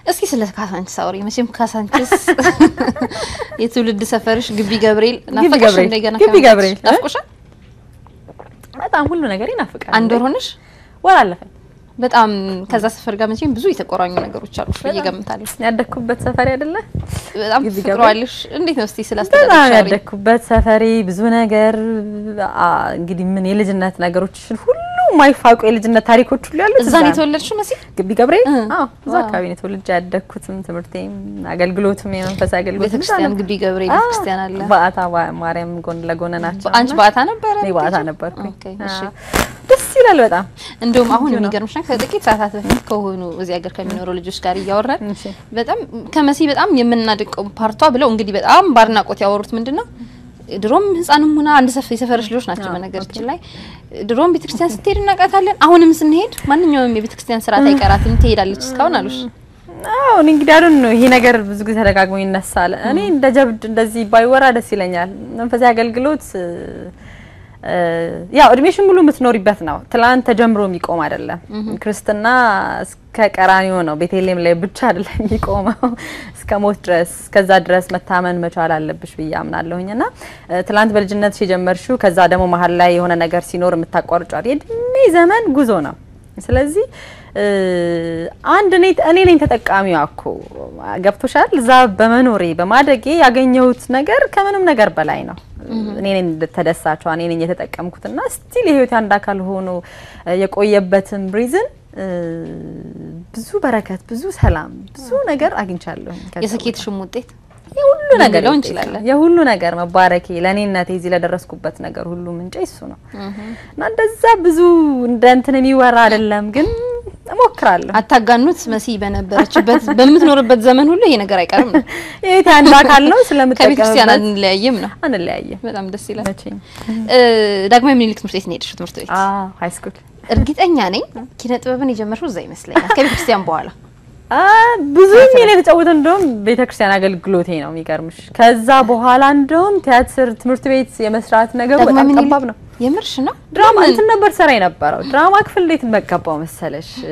እስኪ ስለ ካሳንቺስ አውሪ። መቼም ካሳንቺስ የትውልድ ሰፈርሽ ግቢ ገብርኤል ናፈቀሽ? ገብርኤል፣ እንደገና ግቢ ከመጣሽ ገብርኤል፣ እ? ናፍቆሻል? በጣም ሁሉ ነገር ይናፍቃል። አንድ ወር ሆነሽ? ወር አለፈኝ። በጣም ከዛ ሰፈር ጋር መቼም ብዙ የተቆራኙ ነገሮች አሉ ብዬ እገምታለሁ። ያደግኩበት ሰፈር አይደለ? በጣም ግቢ ፍቅሯልሽ። እንዴት ነው እስቲ ስለ በጣም አስተዳደግሽ አውሪ። ያደግኩበት ሰፈሬ ብዙ ነገር አ፣ እንግዲህ ምን የልጅነት ነገሮችን ሁሉ የማይፋቁ የልጅነት ታሪኮች ሁሉ ያሉት እዛ ነው የተወለድሽው መሲ? ግቢ ገብርኤል። እ፣ አዎ እዛ ዋው። አካባቢ ነው የተወልጄ ያደግኩትም ትምህርቴም አገልግሎትም የመንፈሳዊ አገልግሎት ቤተክርስቲያን ግቢ ገብርኤል ቤተክርስቲያን አለ። በአታ ማርያም ጎን ለጎን ናቸው። አንቺ በአታ ነበረ? እኔ በአታ ነበርኩኝ። ኦኬ፣ እሺ። አዎ። ደስ ይላል በጣም እንደውም አሁን ቆንጆ ነው። የሚገርምሽ ነገር ከጥቂት ሰዓታት በፊት ከሆኑ እዚህ ሀገር ከሚኖሩ ልጆች ጋር እያወራን እሺ። በጣም ከመሲ በጣም የምናደቀው ፓርቷ ብለው እንግዲህ በጣም ባድናቆት ያወሩት ምንድን ነው ድሮም ህፃንም ሆና አንድ ሰፍ የሰፈረሽ ልጆች ናቸው። አዎ፣ በነገራችን ላይ ድሮም ቤተክርስቲያን ስትሄድ እናውቃታለን። አሁንም ስንሄድ ማንኛውም የቤተክርስቲያን ስርዓት አይቀራትም ትሄዳለች እስካሁን አሉሽ። አዎ እኔ እንግዲህ አሁን ነው ይሄ ነገር ብዙ ጊዜ ተደጋግሞ ይነሳል። እኔ እንደ ጀብድ እንደዚህ ባይወራ ደስ ይለኛል። መንፈሳዊ አገልግሎት እ፣ ያው እድሜሽን ሙሉ የምትኖሪበት ነው። ትላንት ተጀምሮ የሚቆም አይደለም። ክርስትና እስከ ቀራኒዮ ነው። ቤተልሔም ላይ ብቻ አይደለም የሚቆመው እስከ ሞት ድረስ ከዛ ድረስ መታመን መቻል አለብሽ ብዬ አምናለሁኝ እና እ፣ ትላንት በልጅነትሽ የጀመርሽው ከዛ ደግሞ መሀል ላይ የሆነ ነገር ሲኖር የምታቋርጫው የእድሜ ዘመን ጉዞ ነው። ስለዚህ እ፣ አንድ እኔ እኔ ነኝ ተጠቃሚዋ እኮ ገብቶሻል። እዛ በመኖሬ በማደጌ ያገኘሁት ነገር ከምንም ነገር በላይ ነው። እኔ ነኝ ተደሳቿ፣ እኔ ነኝ የተጠቀምኩትና ስቲል የህይወት አንድ አካል ሆኖ እ፣ የቆየበትም ሪዝን ብዙ በረከት፣ ብዙ ሰላም፣ ብዙ ነገር አግኝቻለሁ። ከዛ የስኬትሽም ውጤት የሁሉ ነገር ልንለው ውጤት እንችላለን። ነው። የሁሉ ነገር መባረኬ ለእኔነቴ እዚህ ለደረስኩበት ነገር ሁሉ ምንጭ እሱ ነው እና እንደዛ ብዙ እንደ እንትን የሚወራ አይደለም፣ ግን እሞክራለሁ። አታጋኑት። መሲ በነበረችበት በምትኖርበት ዘመን ሁሉ ይሄ ነገር አይቀርም ነው። የቤት አንድ አካል ነው ከቤተክርስቲያን ስለምጠቀምበት አንለያይም ነው። አንለያየም በጣም ደስ ይላል። መቼም። እ፣ ዳግማዊ ምኒልክ ትምህርት ቤት ነው የሄድሽው? ትምህርት ቤት አዎ ሃይ ስኩል እርግጠኛ ነኝ ኪነ ጥበብን የጀመርሽው እዛ ይመስለኛል ከቤተክርስቲያን በኋላ አ ብዙ ሚና የተጫወተ እንደውም ቤተክርስቲያን አገልግሎቴ ነው የሚገርምሽ። ከዛ በኋላ እንደውም ቲያትር ትምህርት ቤት የመስራት ነገሩ ዳግማዊ በጣም ምኒልክ ጠባብ ነው። የምርሽ ነው? ድራማ እንትን ነበር ሰራ የነበረው ድራማ ክፍል እንዴት መገባው መሰለሽ እ፣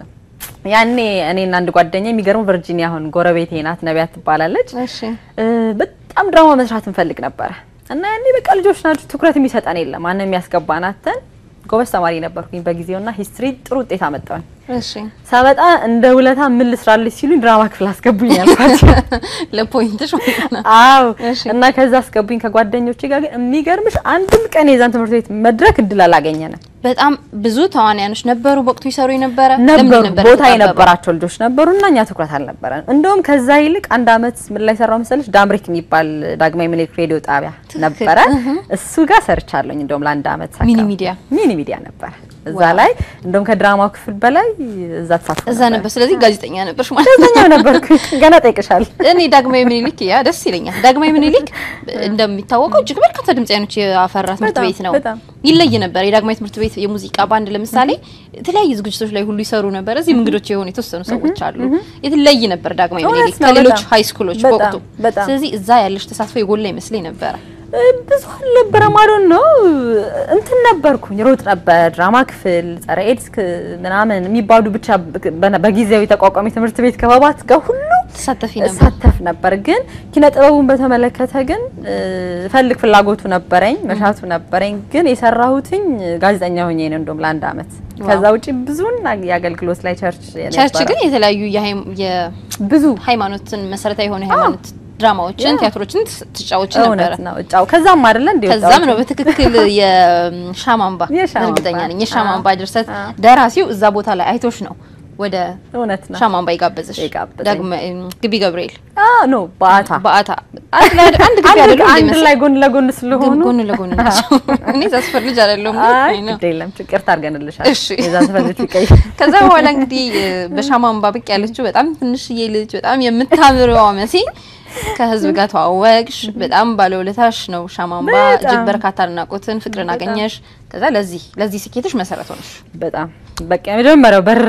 ያኔ እኔና አንድ ጓደኛ የሚገርሙ ቨርጂኒያ አሁን ጎረቤቴ ናት ነቢያት ትባላለች እሺ እ፣ በጣም ድራማ መስራት እንፈልግ ነበረ እና ያኔ በቃ ልጆች ናቸው ትኩረት የሚሰጠን የለም ማንም የሚያስገባን አተን ጎበዝ ተማሪ ነበርኩኝ በጊዜውና ሂስትሪ ጥሩ ውጤት አመጣሁኝ እሺ ሳበጣ እንደ ውለታ ምን ልስራልሽ ሲሉኝ ድራማ ክፍል አስገቡኝ ያልኳቸው ለፖይንትሽ ማለት ነው። አዎ እሺ። እና ከዛ አስገቡኝ ከጓደኞቼ ጋር ግን የሚገርምሽ አንድም ቀን የዛን ትምህርት ቤት መድረክ እድል አላገኘንም በጣም ብዙ ተዋንያኖች ነበሩ በወቅቱ ይሰሩ የነበረ ለምንድን ነበሩ ነበር ቦታ የተጣበበው? የነበራቸው ልጆች ነበሩ እና እኛ ትኩረት አልነበረን እንደውም ከዛ ይልቅ አንድ አመት ምን ላይ ሰራው መሰለሽ ዳምሪክ የሚባል ዳግማዊ ምኒልክ ሬዲዮ ጣቢያ ነበረ እሱ ጋር ሰርቻለሁኝ እንደውም ለአንድ አመት ሚኒ አካባቢ። ሚዲያ ሚኒ ሚዲያ ነበረ እዛ ዋው። ላይ እንደውም ከድራማው ክፍል በላይ እዛ ተሳትፎ እዛ ነበር። ስለዚህ ጋዜጠኛ ነበርሽ ማለት ነው። ጋዜጠኛ ነበርኩ ገና ጠይቅሻል እኔ ዳግማዊ ምኒልክ ያ ደስ ይለኛል። ዳግማዊ ምኒልክ እንደሚታወቀው እጅግ በርካታ ድምጻውያኖች ያፈራ ትምህርት በጣም፣ ቤት ነው። በጣም። ይለይ ነበር። የዳግማዊ ትምህርት ቤት የሙዚቃ ባንድ ለምሳሌ የተለያዩ ዝግጅቶች ላይ ሁሉ ይሰሩ ነበር። እዚህም እንግዶች የሆኑ የተወሰኑ ሰዎች አሉ። የተለይ ነበር ዳግማዊ እውነት ምኒልክ ነው፣ ከሌሎች በጣም። ሀይ ስኩሎች በጣም፣ በወቅቱ። በጣም። ስለዚህ እዛ ያለሽ ተሳትፎ የጎላ ይመስለኝ ነበረ። እ፣ ብዙ አልነበረም። አዶን ነው እንትን ነበርኩኝ ሮጥ ነበር ድራማ ክፍል ጸረ ኤድስ ክ- ምናምን የሚባሉ ብቻ በ- በጊዜያዊ ተቋቋሚ ትምህርት ቤት ክበባት ጋር ሁሉ ተሳተፊ ነበር። እሳተፍ ነበር። ግን ኪነ ጥበቡን በተመለከተ ግን እ፣ ፈልግ ፍላጎቱ ነበረኝ መሻቱ ነበረኝ። ግን የሰራሁትኝ ጋዜጠኛ ሆኜ ነው እንደውም ለአንድ አመት። ከዛ ውጪ ብዙን የአገልግሎት ላይ ቸርች ቸርች ነበረ። ግን የተለያዩ የሃይም- ብዙ የሃይማኖትን መሰረታዊ የሆኑ የሃይማኖት ድራማዎችን፣ ያ። ቲያትሮችን ትስ- ትጫወች ነበረ። እውነት ነው እጫው ከዛም አይደለ እንዴ ከዛም ነው በትክክል የሻማምባ የሻማ እርግጠኛ አምባ። ነኝ የሻማምባ ድርሰት አዎ። ደራሲው እዛ ቦታ ላይ አይቶሽ ነው ወደ እውነት ነው ሻማምባ የጋበዘሽ የጋበዘኝ። ዳግመ ግቢ ገብርኤል አ ኖ በአታ በአታ አንድ ላይ አንድ ግቢ አንድ አይደለም አንድ እንደ ላይ ጎን ለጎን ስለሆኑ ጎን ለጎን ናቸው። እኔ ዛስፈር ልጅ አይደለሁም ግን አይ አይ ነው። ግድ የለም ችግር ታርገንልሻል። እሺ። የዛ ተፈልጅ ቢቀይ ከዛ በኋላ እንግዲህ በሻማምባ ብቅ ያለችው በጣም ትንሽዬ ልጅ በጣም የምታምረዋ መሲ ከህዝብ ጋር ተዋወቅሽ። በጣም ባለውለታሽ ነው ሻማምባ። በጣም። እጅግ በርካታ አድናቆትን፣ ፍቅርን አገኘሽ። ከዛ ለዚህ ለዚህ ስኬትሽ መሰረት ሆነሽ በጣም በቃ የመጀመሪያው በር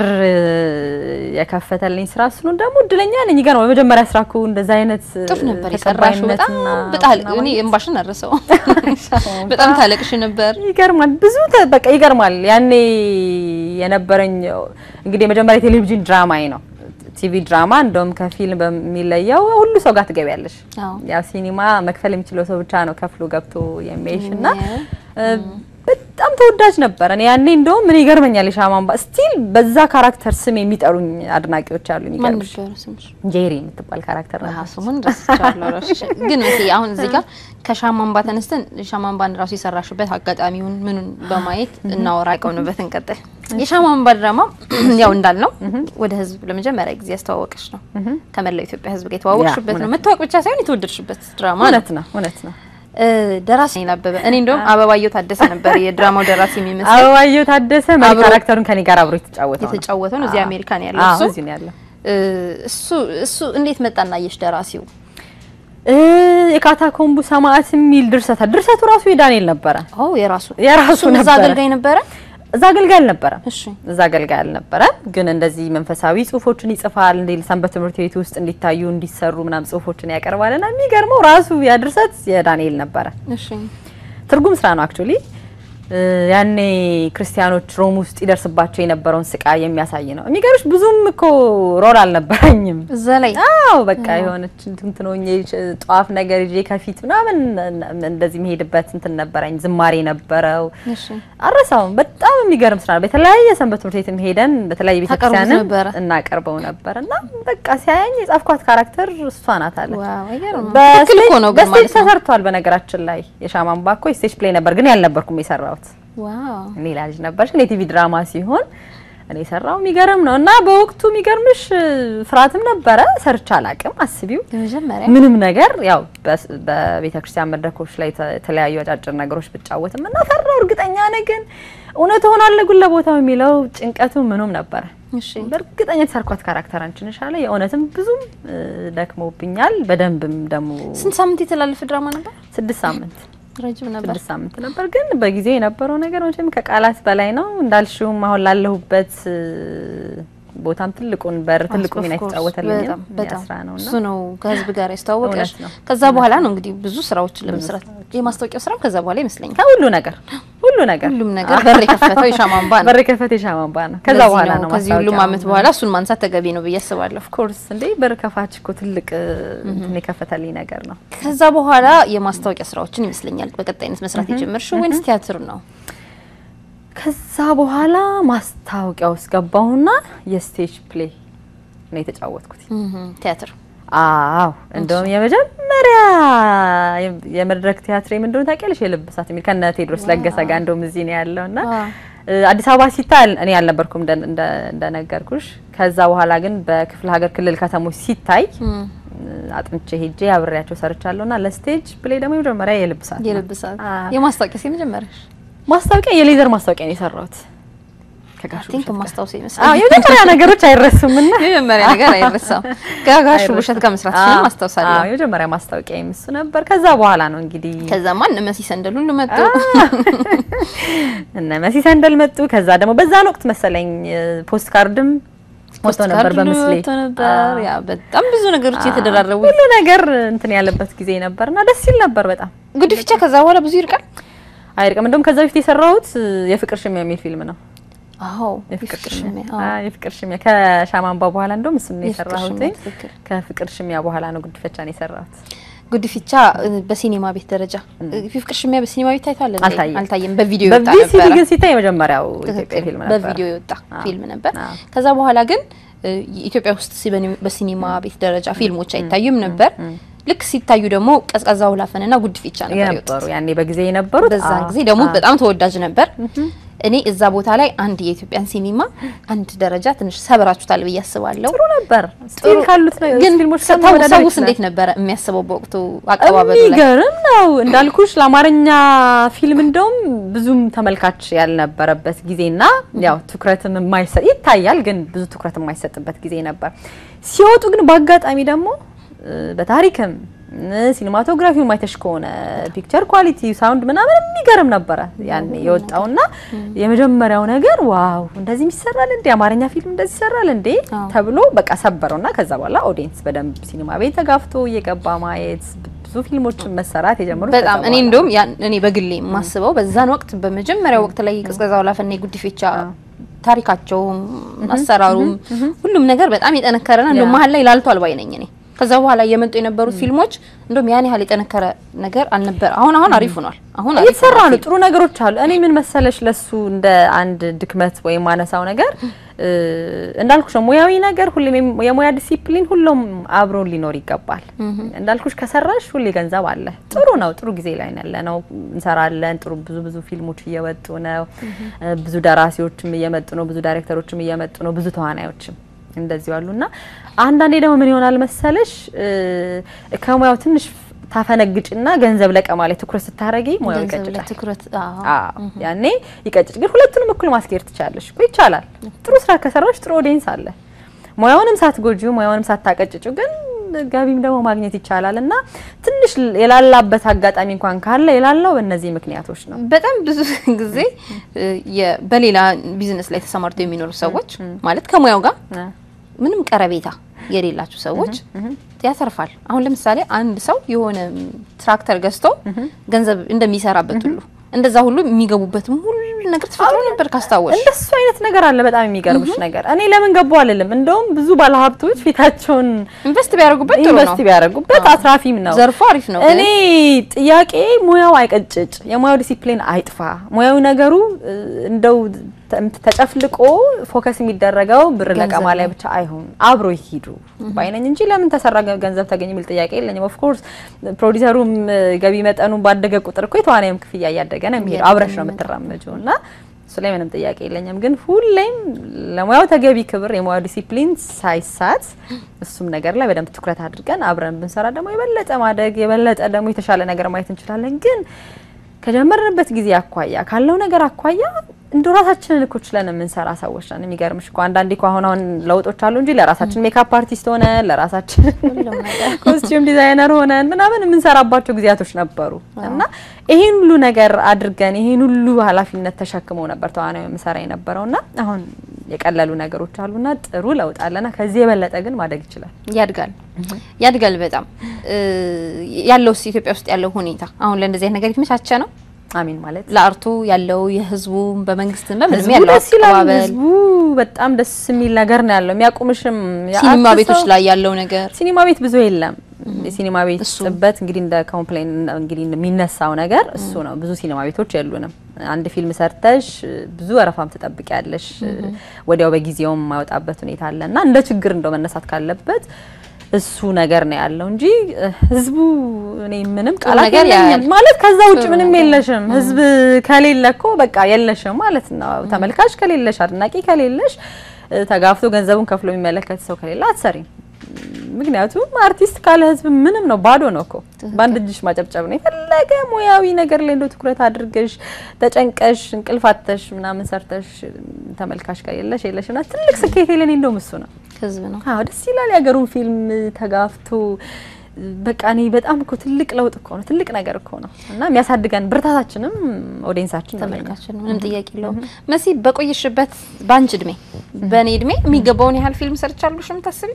የከፈተልኝ ስራ እሱ ነው። ደግሞ እድለኛ ነኝ። ይገርማል። በመጀመሪያ ስራ እኮ እንደዛ አይነት ጥሩ ነበር የሰራሽው። በጣም በጣል እኔ እምባሽን አረሰው በጣም ታለቅሽ ነበር። ይገርማል። ብዙ ተ- በቃ ይገርማል። ያኔ የነበረኝ እንግዲህ የመጀመሪያ ቴሌቪዥን ድራማዬ ነው። ቲቪ ድራማ እንደውም ከፊልም በሚለየው ሁሉ ሰው ጋር ትገቢያለሽ። አዎ ያው ሲኒማ መክፈል የሚችለው ሰው ብቻ ነው ከፍሎ ገብቶ የሚያይሽ እና ያ። እ፣ በጣም ተወዳጅ ነበረ። እኔ ያኔ እንደውም ምን ይገርመኛል የሻማ አምባ ስቲል በዛ ካራክተር ስም የሚጠሩኝ አድናቂዎች አሉ። ማን የሚገርምሽ ነበረ ስምሽ? ጄሪ የምትባል ካራክተር ነበር። ስሙን ረስቻለሁ። እራስሽ ግን መቼ አሁን እዚህ ጋር ከሻማንባ ተነስተን ሻማንባን ራሱ የሰራሽበት አጋጣሚውን ምኑን በማየት እናወራ ቀውንበት እንቀጥል። የሻማንባ ድራማ ያው እንዳልነው ወደ ህዝብ ለመጀመሪያ ጊዜ ያስተዋወቀሽ ነው። ከመላው ኢትዮጵያ ህዝብ ጋር የተዋወቅሽበት ነው። እውነት ነው። መታወቅ ብቻ ሳይሆን የተወደድሽበት ድራማ ነው። እውነት ነው፣ እውነት ነው። እ፣ ደራሲ ነኝ አበበ። እኔ እንደውም አበባየሁ ታደሰ ነበር የድራማው ደራሲ የሚመስል አበባየሁ ታደሰ መሪ አብሮ- ካራክተሩን ከኔ ጋር አብሮ የተጫወተው ነው። የተጫወተው ነው። እዚህ አዎ። አሜሪካ ነው ያለው አዎ፣ እሱ። እዚህ ነው ያለው። እ፣ እሱ እሱ እንዴት መጣና አየሽ ደራሲው? እ የካታኮምቡ ሰማዕት የሚል ድርሰት ድርሰቱ ራሱ የዳንኤል ነበረ። ኦ የራሱ የራሱ እሱም እዛ ነበረ። አገልጋይ ነበረ። እዛ አገልጋይ አልነበረም። እሺ እዛ አገልጋይ አልነበረም፣ ግን እንደዚህ መንፈሳዊ ጽሁፎችን ይጽፋል። እንደ ሰንበት ትምህርት ቤት ውስጥ እንዲታዩ እንዲሰሩ ምናም ጽሁፎችን ያቀርባልና የሚገርመው ራሱ ያ ድርሰት የዳንኤል ነበረ። እሺ ትርጉም ስራ ነው አክቹሊ። ያኔ ክርስቲያኖች ሮም ውስጥ ይደርስባቸው የነበረውን ስቃይ የሚያሳይ ነው። የሚገርምሽ ብዙም እኮ ሮል አልነበረኝም እዛ ላይ አዎ በቃ የሆነች እንትን ሆኜ ጧፍ ነገር ይዤ ከፊት ምናምን እንደዚህ መሄድበት እንትን ነበረኝ። ዝማሬ ነበረው እሺ አረሳውም። በጣም የሚገርም ስራ ነው። በተለያየ ሰንበት ትምህርት ቤትም ሄደን በተለያየ ታቀርቡት ቤተክርስቲያንም ነበረ? እናቀርበው ነበር እና በቃ ሲያየኝ የጻፍኳት ካራክተር እሷ ናት አለ። ዋው አይገርም። በስቴጅ- ትክክል እኮ ነው ግን በስቴጅ ማለት ነው። ተሰርቷል። በነገራችን ላይ የሻማን ባኮ ስቴጅ ፕሌይ ነበር፣ ግን ያልነበርኩም የሰራሁት ዋው ሌላ ልጅ ነበረች። ግን የቲቪ ድራማ ሲሆን እኔ የሰራው የሚገርም ነው እና በወቅቱ የሚገርምሽ ፍርሃትም ነበረ። ሰርቻ አላቅም አስቢው የመጀመሪያ ምንም ነገር ያው በስ- በቤተ ክርስቲያን መድረኮች ላይ ተ- የተለያዩ አጫጭር ነገሮች ብጫወትም እና ፈራው። እርግጠኛ ነኝ ግን እውነት ሆናለሁ ግን ለቦታው የሚለው ጭንቀቱ ምኑም ነበረ። እሺ በእርግጠኛ የተሰርኳት ካራክተር አንቺ ነሽ አለ። የእውነትም ብዙም እ፣ ደክሞብኛል። በደንብም ደግሞ ስንት ሳምንት የተላለፈ ድራማ ነበር? ስድስት ሳምንት ረጅም ነበር። ስድስት ሳምንት ነበር። ግን በጊዜው የነበረው ነገር መቼም ከቃላት በላይ ነው እንዳልሽውም አሁን ላለሁበት እ፣ ቦታም ትልቁን በር ትልቁ ሚና Of course፣ የተጫወተልኝ በጣም በጣም ስራ ነው እና እሱ ነው ከህዝብ ጋር ያስተዋወቀሽ። እውነት ነው። ከዛ በኋላ ነው እንግዲህ ብዙ ስራዎችን ለመስራት የማስታወቂያው ስራም ከዛ በኋላ ይመስለኛል ከሁሉ ነገር ሁሉ ነገር ሁሉም ነገር በር የከፈተው የሻማንባ ነው። በር ከፈት የሻማንባ ነው። ከዛ ለዚህ በኋላ ነው ከዚህ ሁሉም ማስታወቂያው። አመት በኋላ እሱን ማንሳት ተገቢ ነው ብዬ አስባለሁ። ኮርስ እንዴ በር ከፋች እኮ ትልቅ እንትን የከፈተልኝ ነገር ነው። ከዛ በኋላ የማስታወቂያ ስራዎችን ይመስለኛል በቀጣይነት መስራት የጀመርሽው ወይንስ ቲያትር ነው? ከዛ በኋላ ማስታወቂያ ውስጥ ገባሁና የስቴጅ ፕሌይ ነው የተጫወትኩት። ቲያትር አዎ እንደውም የመጀመሪያ የ- የመድረክ ቲያትር ምን እንደሆነ ታውቂያለሽ? የልብ እሳት የሚል ከነ ቴዎድሮስ ለገሰ ጋር እንደውም እዚህ ነው ያለውና ዋው። እ፣ አዲስ አበባ ሲታይ እኔ አልነበርኩም እንደ- እንደ- እንደነገርኩሽ። ከዛ በኋላ ግን በክፍለ ሀገር ክልል ከተሞች ሲታይ እም፣ አጥንቼ ሄጄ አብሬያቸው ሰርቻለሁና ለስቴጅ ፕሌይ ደግሞ የመጀመሪያ የልብ እሳት ነው። የልብ ሰዓት አዎ። የማስታወቂያ የመጀመሪያሽ ማስታወቂያ የሌዘር ማስታወቂያ ነው የሰራሁት ከጋሽ ቲንክ ውብሸት ጋር። ማስታወስ አዎ ይመስላል። የመጀመሪያ ነገሮች አይረሱምና የመጀመሪያ ነገር አይረሳም። ከጋሽ ውብሸት ጋር መስራት አዎ፣ ሲሆን አስታውሳለሁ። አዎ የመጀመሪያ ማስታወቂያ እሱ ነበር። ከዛ በኋላ ነው እንግዲህ ከዛማ እነ መሲ ሰንደል ሁሉ መጡ። እነ መሲ ሰንደል መጡ። ከዛ ደግሞ በዛን ወቅት መሰለኝ ፖስት ካርድም ወጥቶ ነበር ፖስት ካርድ በምስሌ ወጥቶ ነበር። ያ በጣም ብዙ ነገሮች የተደራረቡ ሁሉ ነገር እንትን ያለበት ጊዜ ነበርና ደስ ይል ነበር በጣም ጉድፍቻ ከዛ በኋላ ብዙ ይርቃል። አይርቅም። እንደውም ከዛ በፊት የሰራሁት የፍቅር ሽሚያ የሚል ፊልም ነው። አዎ የፍቅር የፍቅር ሽሚያ ሽሚያ አዎ፣ የፍቅር ሽሚያ ከሻማንባ በኋላ እንደውም እሱን ነው የፍቅር የሰራሁት። ሽሚያ ትክክል። ከፍቅር ሽሚያ በኋላ ነው ጉድፈቻ ነው የሰራሁት። ጉድፍቻ እ፣ በሲኒማ ቤት ደረጃ እ፣ የፍቅር ሽሚያ በሲኒማ ቤት ታይቷል እንዴ? አልታየም። አልታየም። በቪዲዮ የወጣ በቪሲዲ ነበረ። ግን ሲታይ የመጀመሪያው ኢትዮጵያ ትክክል። ፊልም ነበር። በቪዲዮ የወጣ አዎ። ፊልም ነበር። አዎ። ከዛ በኋላ ግን እ፣ ኢትዮጵያ ውስጥ ሲበኒ- በሲኒማ ቤት ደረጃ ፊልሞች አይታዩም ነበር። ልክ ሲታዩ ደግሞ ቀዝቃዛ ውላፈንና ጉድፍቻ ነበር የወጡት። የነበሩ ያኔ በጊዜ የነበሩት በዛን አዎ፣ ጊዜ ደግሞ አዎ። በጣም ተወዳጅ ነበር። እኔ እዛ ቦታ ላይ አንድ የኢትዮጵያን ሲኒማ አንድ ደረጃ ትንሽ ሰብራችሁታል ብዬ አስባለሁ። ጥሩ ነበር። ስቲል ካሉት ነው ግን ፊልሞች ሰው- ጋር መወዳደር ሰውስ ይችላል። እንዴት ነበረ የሚያስበው በወቅቱ አቀባበሉ ላይ? የሚገርም ነው እንዳልኩሽ ለአማርኛ ፊልም እንደውም ብዙም ተመልካች ያልነበረበት ጊዜና ያው ትኩረትም የማይሰጥ ይታያል፣ ግን ብዙ ትኩረት የማይሰጥበት ጊዜ ነበር። ሲወጡ ግን በአጋጣሚ ደግሞ እ፣ በታሪክም እ፣ ሲኒማቶግራፊው ማይተሽ ከሆነ ፒክቸር ኳሊቲ ሳውንድ ምናምን የሚገርም ነበረ ያኔ የወጣውና የመጀመሪያው ነገር ዋው እንደዚህ ይሰራል እንዴ አማርኛ ፊልም እንደዚህ ይሰራል እንዴ አዎ። ተብሎ በቃ ሰበረውና ከዛ በኋላ ኦዲየንስ በደንብ ሲኒማ ቤት ተጋፍቶ እየገባ ማየት ብዙ ፊልሞችን መሰራት የጀመሩት በጣም ከዛ እኔ በኋላ እንደውም ያን እኔ በግሌ የማስበው በዛን ወቅት በመጀመሪያው ወቅት ላይ ቀዝቀዛ ውላፈና የጉድፌቻ ታሪካቸውም አሰራሩም ሁሉም ነገር በጣም የጠነከረና እንደው መሀል ላይ ላልቷል ባይ ነኝ እኔ። ከዛ በኋላ እየመጡ የነበሩት ፊልሞች እንደውም ያን ያህል የጠነከረ ነገር አልነበረ። አሁን አሁን አሪፍ ሆኗል። አሁን አሪፍ እየተሰራ ሆኗል ነው። ጥሩ ነገሮች አሉ። እኔ ምን መሰለሽ ለሱ እንደ አንድ ድክመት ወይም ማነሳው ነገር እ፣ እንዳልኩሽ ነው ሙያዊ ነገር ሁሌም የም- የሙያ ዲሲፕሊን ሁሉም አብሮ ሊኖር ይገባል። እንዳልኩሽ ከሰራሽ ሁሌ ገንዘብ አለ። ጥሩ ነው። ጥሩ ጊዜ ላይ ያለ ነው። እንሰራለን። ጥሩ ብዙ ብዙ ፊልሞች እየወጡ ነው። እ፣ ብዙ ደራሲዎችም እየመጡ ነው። ብዙ ዳይሬክተሮችም እየመጡ ነው። ብዙ ተዋናዮችም እንደዚሁ አሉና አንዳንዴ ደግሞ ምን ይሆናል መሰለሽ እ፣ ከሙያው ትንሽ ታፈነግጭና ገንዘብ ለቀማ ላይ ትኩረት ስታረጊ ሙያው ገንዘብ ላይ ይቀጭጫል። ትኩረት አዎ። አዎ ያኔ ይቀጭጭ። ግን ሁለቱንም እኩል ማስኬድ ትችላለሽ እኮ ይቻላል። ጥሩ ስራ ከሰራሽ ጥሩ ኦዲየንስ አለ። ሙያውንም ሳትጎጂው ሙያውንም ሳታቀጭጩ ግን ገቢም ደግሞ ማግኘት ይቻላል እና ትንሽ የላላበት አጋጣሚ እንኳን ካለ የላላው በእነዚህ ምክንያቶች ነው። በጣም ብዙ ጊዜ እ፣ የ- በሌላ ቢዝነስ ላይ ተሰማርተው የሚኖሩ ሰዎች ማለት ከሙያው ጋር ምንም ቀረቤታ የሌላቸው ሰዎች ያተርፋል። አሁን ለምሳሌ አንድ ሰው የሆነ ትራክተር ገዝቶ ገንዘብ እንደሚሰራበት ሁሉ እንደዛ ሁሉ የሚገቡበትም ሁሉ ነገር ተፈጥሮ ነበር ካስታወሽ። እንደሱ አይነት ነገር አለ። በጣም የሚገርምሽ ነገር እኔ ለምን ገቡ አልልም። እንደውም ብዙ ባለሀብቶች ፊታቸውን ኢንቨስት ቢያደርጉበት ጥሩ ነው። ኢንቨስት ቢያደርጉበት አትራፊም ነው። ዘርፉ አሪፍ ነው። እኔ ጥያቄ ሙያው አይቀጭጭ፣ የሙያው ዲሲፕሊን አይጥፋ። ሙያዊ ነገሩ እ፣ እንደው ተ- ተጨፍልቆ ፎከስ የሚደረገው ብር ገንዘብ ለቀማ ላይ ላይ ብቻ አይሆን፣ አብሮ ይሂዱ ባይነኝ እንጂ ለምን ተሰራ ገ- ገንዘብ ተገኘ የሚል ጥያቄ የለኝም። ኦፍ ኮርስ ፕሮዲሰሩም እ፣ ገቢ መጠኑ ባደገ ቁጥር እኮ የተዋናይም ክፍያ እያደገ ነው የሚሄደው። አብረሽ ነው የምትራመጂው እና እሱ ላይ ምንም ጥያቄ የለኝም። ግን ሁሌም ለሙያው ተገቢ ክብር፣ የሙያው ዲሲፕሊን ሳይሳት እሱም ነገር ላይ በደንብ ትኩረት አድርገን አብረን ብንሰራ ደግሞ የበለጠ ማደግ የበለጠ ደግሞ የተሻለ ነገር ማየት እንችላለን። ግን ከጀመርንበት ጊዜ አኳያ ካለው ነገር አኳያ እንደ ራሳችንን እኮ ችለን የምንሰራ ሰዎች ነን። የሚገርምሽ እኮ አንዳንዴ እኮ አሁን አሁን ለውጦች አሉ እንጂ ለራሳችን ሜካፕ አርቲስት ሆነን ለራሳችን ኮስቲዩም ዲዛይነር ሆነን ምናምን የምንሰራባቸው ጊዜያቶች ነበሩ እና ይሄን ሁሉ ነገር አድርገን ይሄን ሁሉ ኃላፊነት ተሸክመው ነበር ተዋናዩ የምሰራ የነበረው እና አሁን የቀለሉ ነገሮች አሉና ጥሩ ለውጥ አለና ከዚህ የበለጠ ግን ማደግ ይችላል። ያድጋል ያድጋል በጣም እ፣ ያለውስ ኢትዮጵያ ውስጥ ያለው ሁኔታ አሁን ለእንደዚህ አይነት ነገር የተመቻቸ ነው። አሚን ማለት ለአርቱ ያለው የህዝቡ በመንግስት በምንም ህዝቡ ያለው ደስ ይላል። አቀባበል ህዝቡ በጣም ደስ የሚል ነገር ነው ያለው። የሚያቁምሽም ሲኒማ የአርት ቤቶች ሰው- ላይ ያለው ነገር ሲኒማ ቤት ብዙ የለም። የሲኒማ ቤት እሱ። ጥበት እንግዲህ እንደ ኮምፕሌን እንግዲህ የሚነሳው ነገር እሱ ነው። ብዙ ሲኒማ ቤቶች የሉንም። አንድ ፊልም ሰርተሽ ብዙ ወረፋም ትጠብቂያለሽ። ወዲያው በጊዜውም የማይወጣበት ሁኔታ አለ እና እንደ ችግር እንደው መነሳት ካለበት እሱ ነገር ነው ያለው እንጂ እ፣ ህዝቡ እኔ ምንም ቃላት ነገር የለኝም ያያል። ማለት ከዛ ውጭ ጥሩ ምንም ነገር። የለሽም። ህዝብ ከሌለ እኮ በቃ የለሽም ማለት ነው። ተመልካች ከሌለሽ፣ አድናቂ ከሌለሽ፣ እ፣ ተጋፍቶ ገንዘቡን ከፍሎ የሚመለከት ሰው ከሌለ አትሰሪም። ምክንያቱም አርቲስት ካለ ህዝብ ምንም ነው፣ ባዶ ነው እኮ በአንድ እጅሽ ማጨብጨብ ነው። የፈለገ ሙያዊ ነገር ላይ እንደው ትኩረት አድርገሽ ተጨንቀሽ እንቅልፋተሽ ምናምን ሰርተሽ ተመልካች ከሌለሽ የለሽ እና ትልቅ ስኬት የለኔ እንደውም እሱ ነው። ህዝብ ነው። አዎ ደስ ይላል። የሀገሩን ፊልም ተጋፍቶ በቃ እኔ በጣም እኮ ትልቅ ለውጥ እኮ ነው፣ ትልቅ ነገር እኮ ነው እና የሚያሳድገን ብርታታችንም ኦዲየንሳችን ነው ለኛ። ተመልካችን ነው። ምንም ጥያቄ የለውም። መሲ በቆየሽበት በአንቺ እድሜ በእኔ እድሜ የሚገባውን ያህል ፊልም ሰርቻለሽ የምታስቢ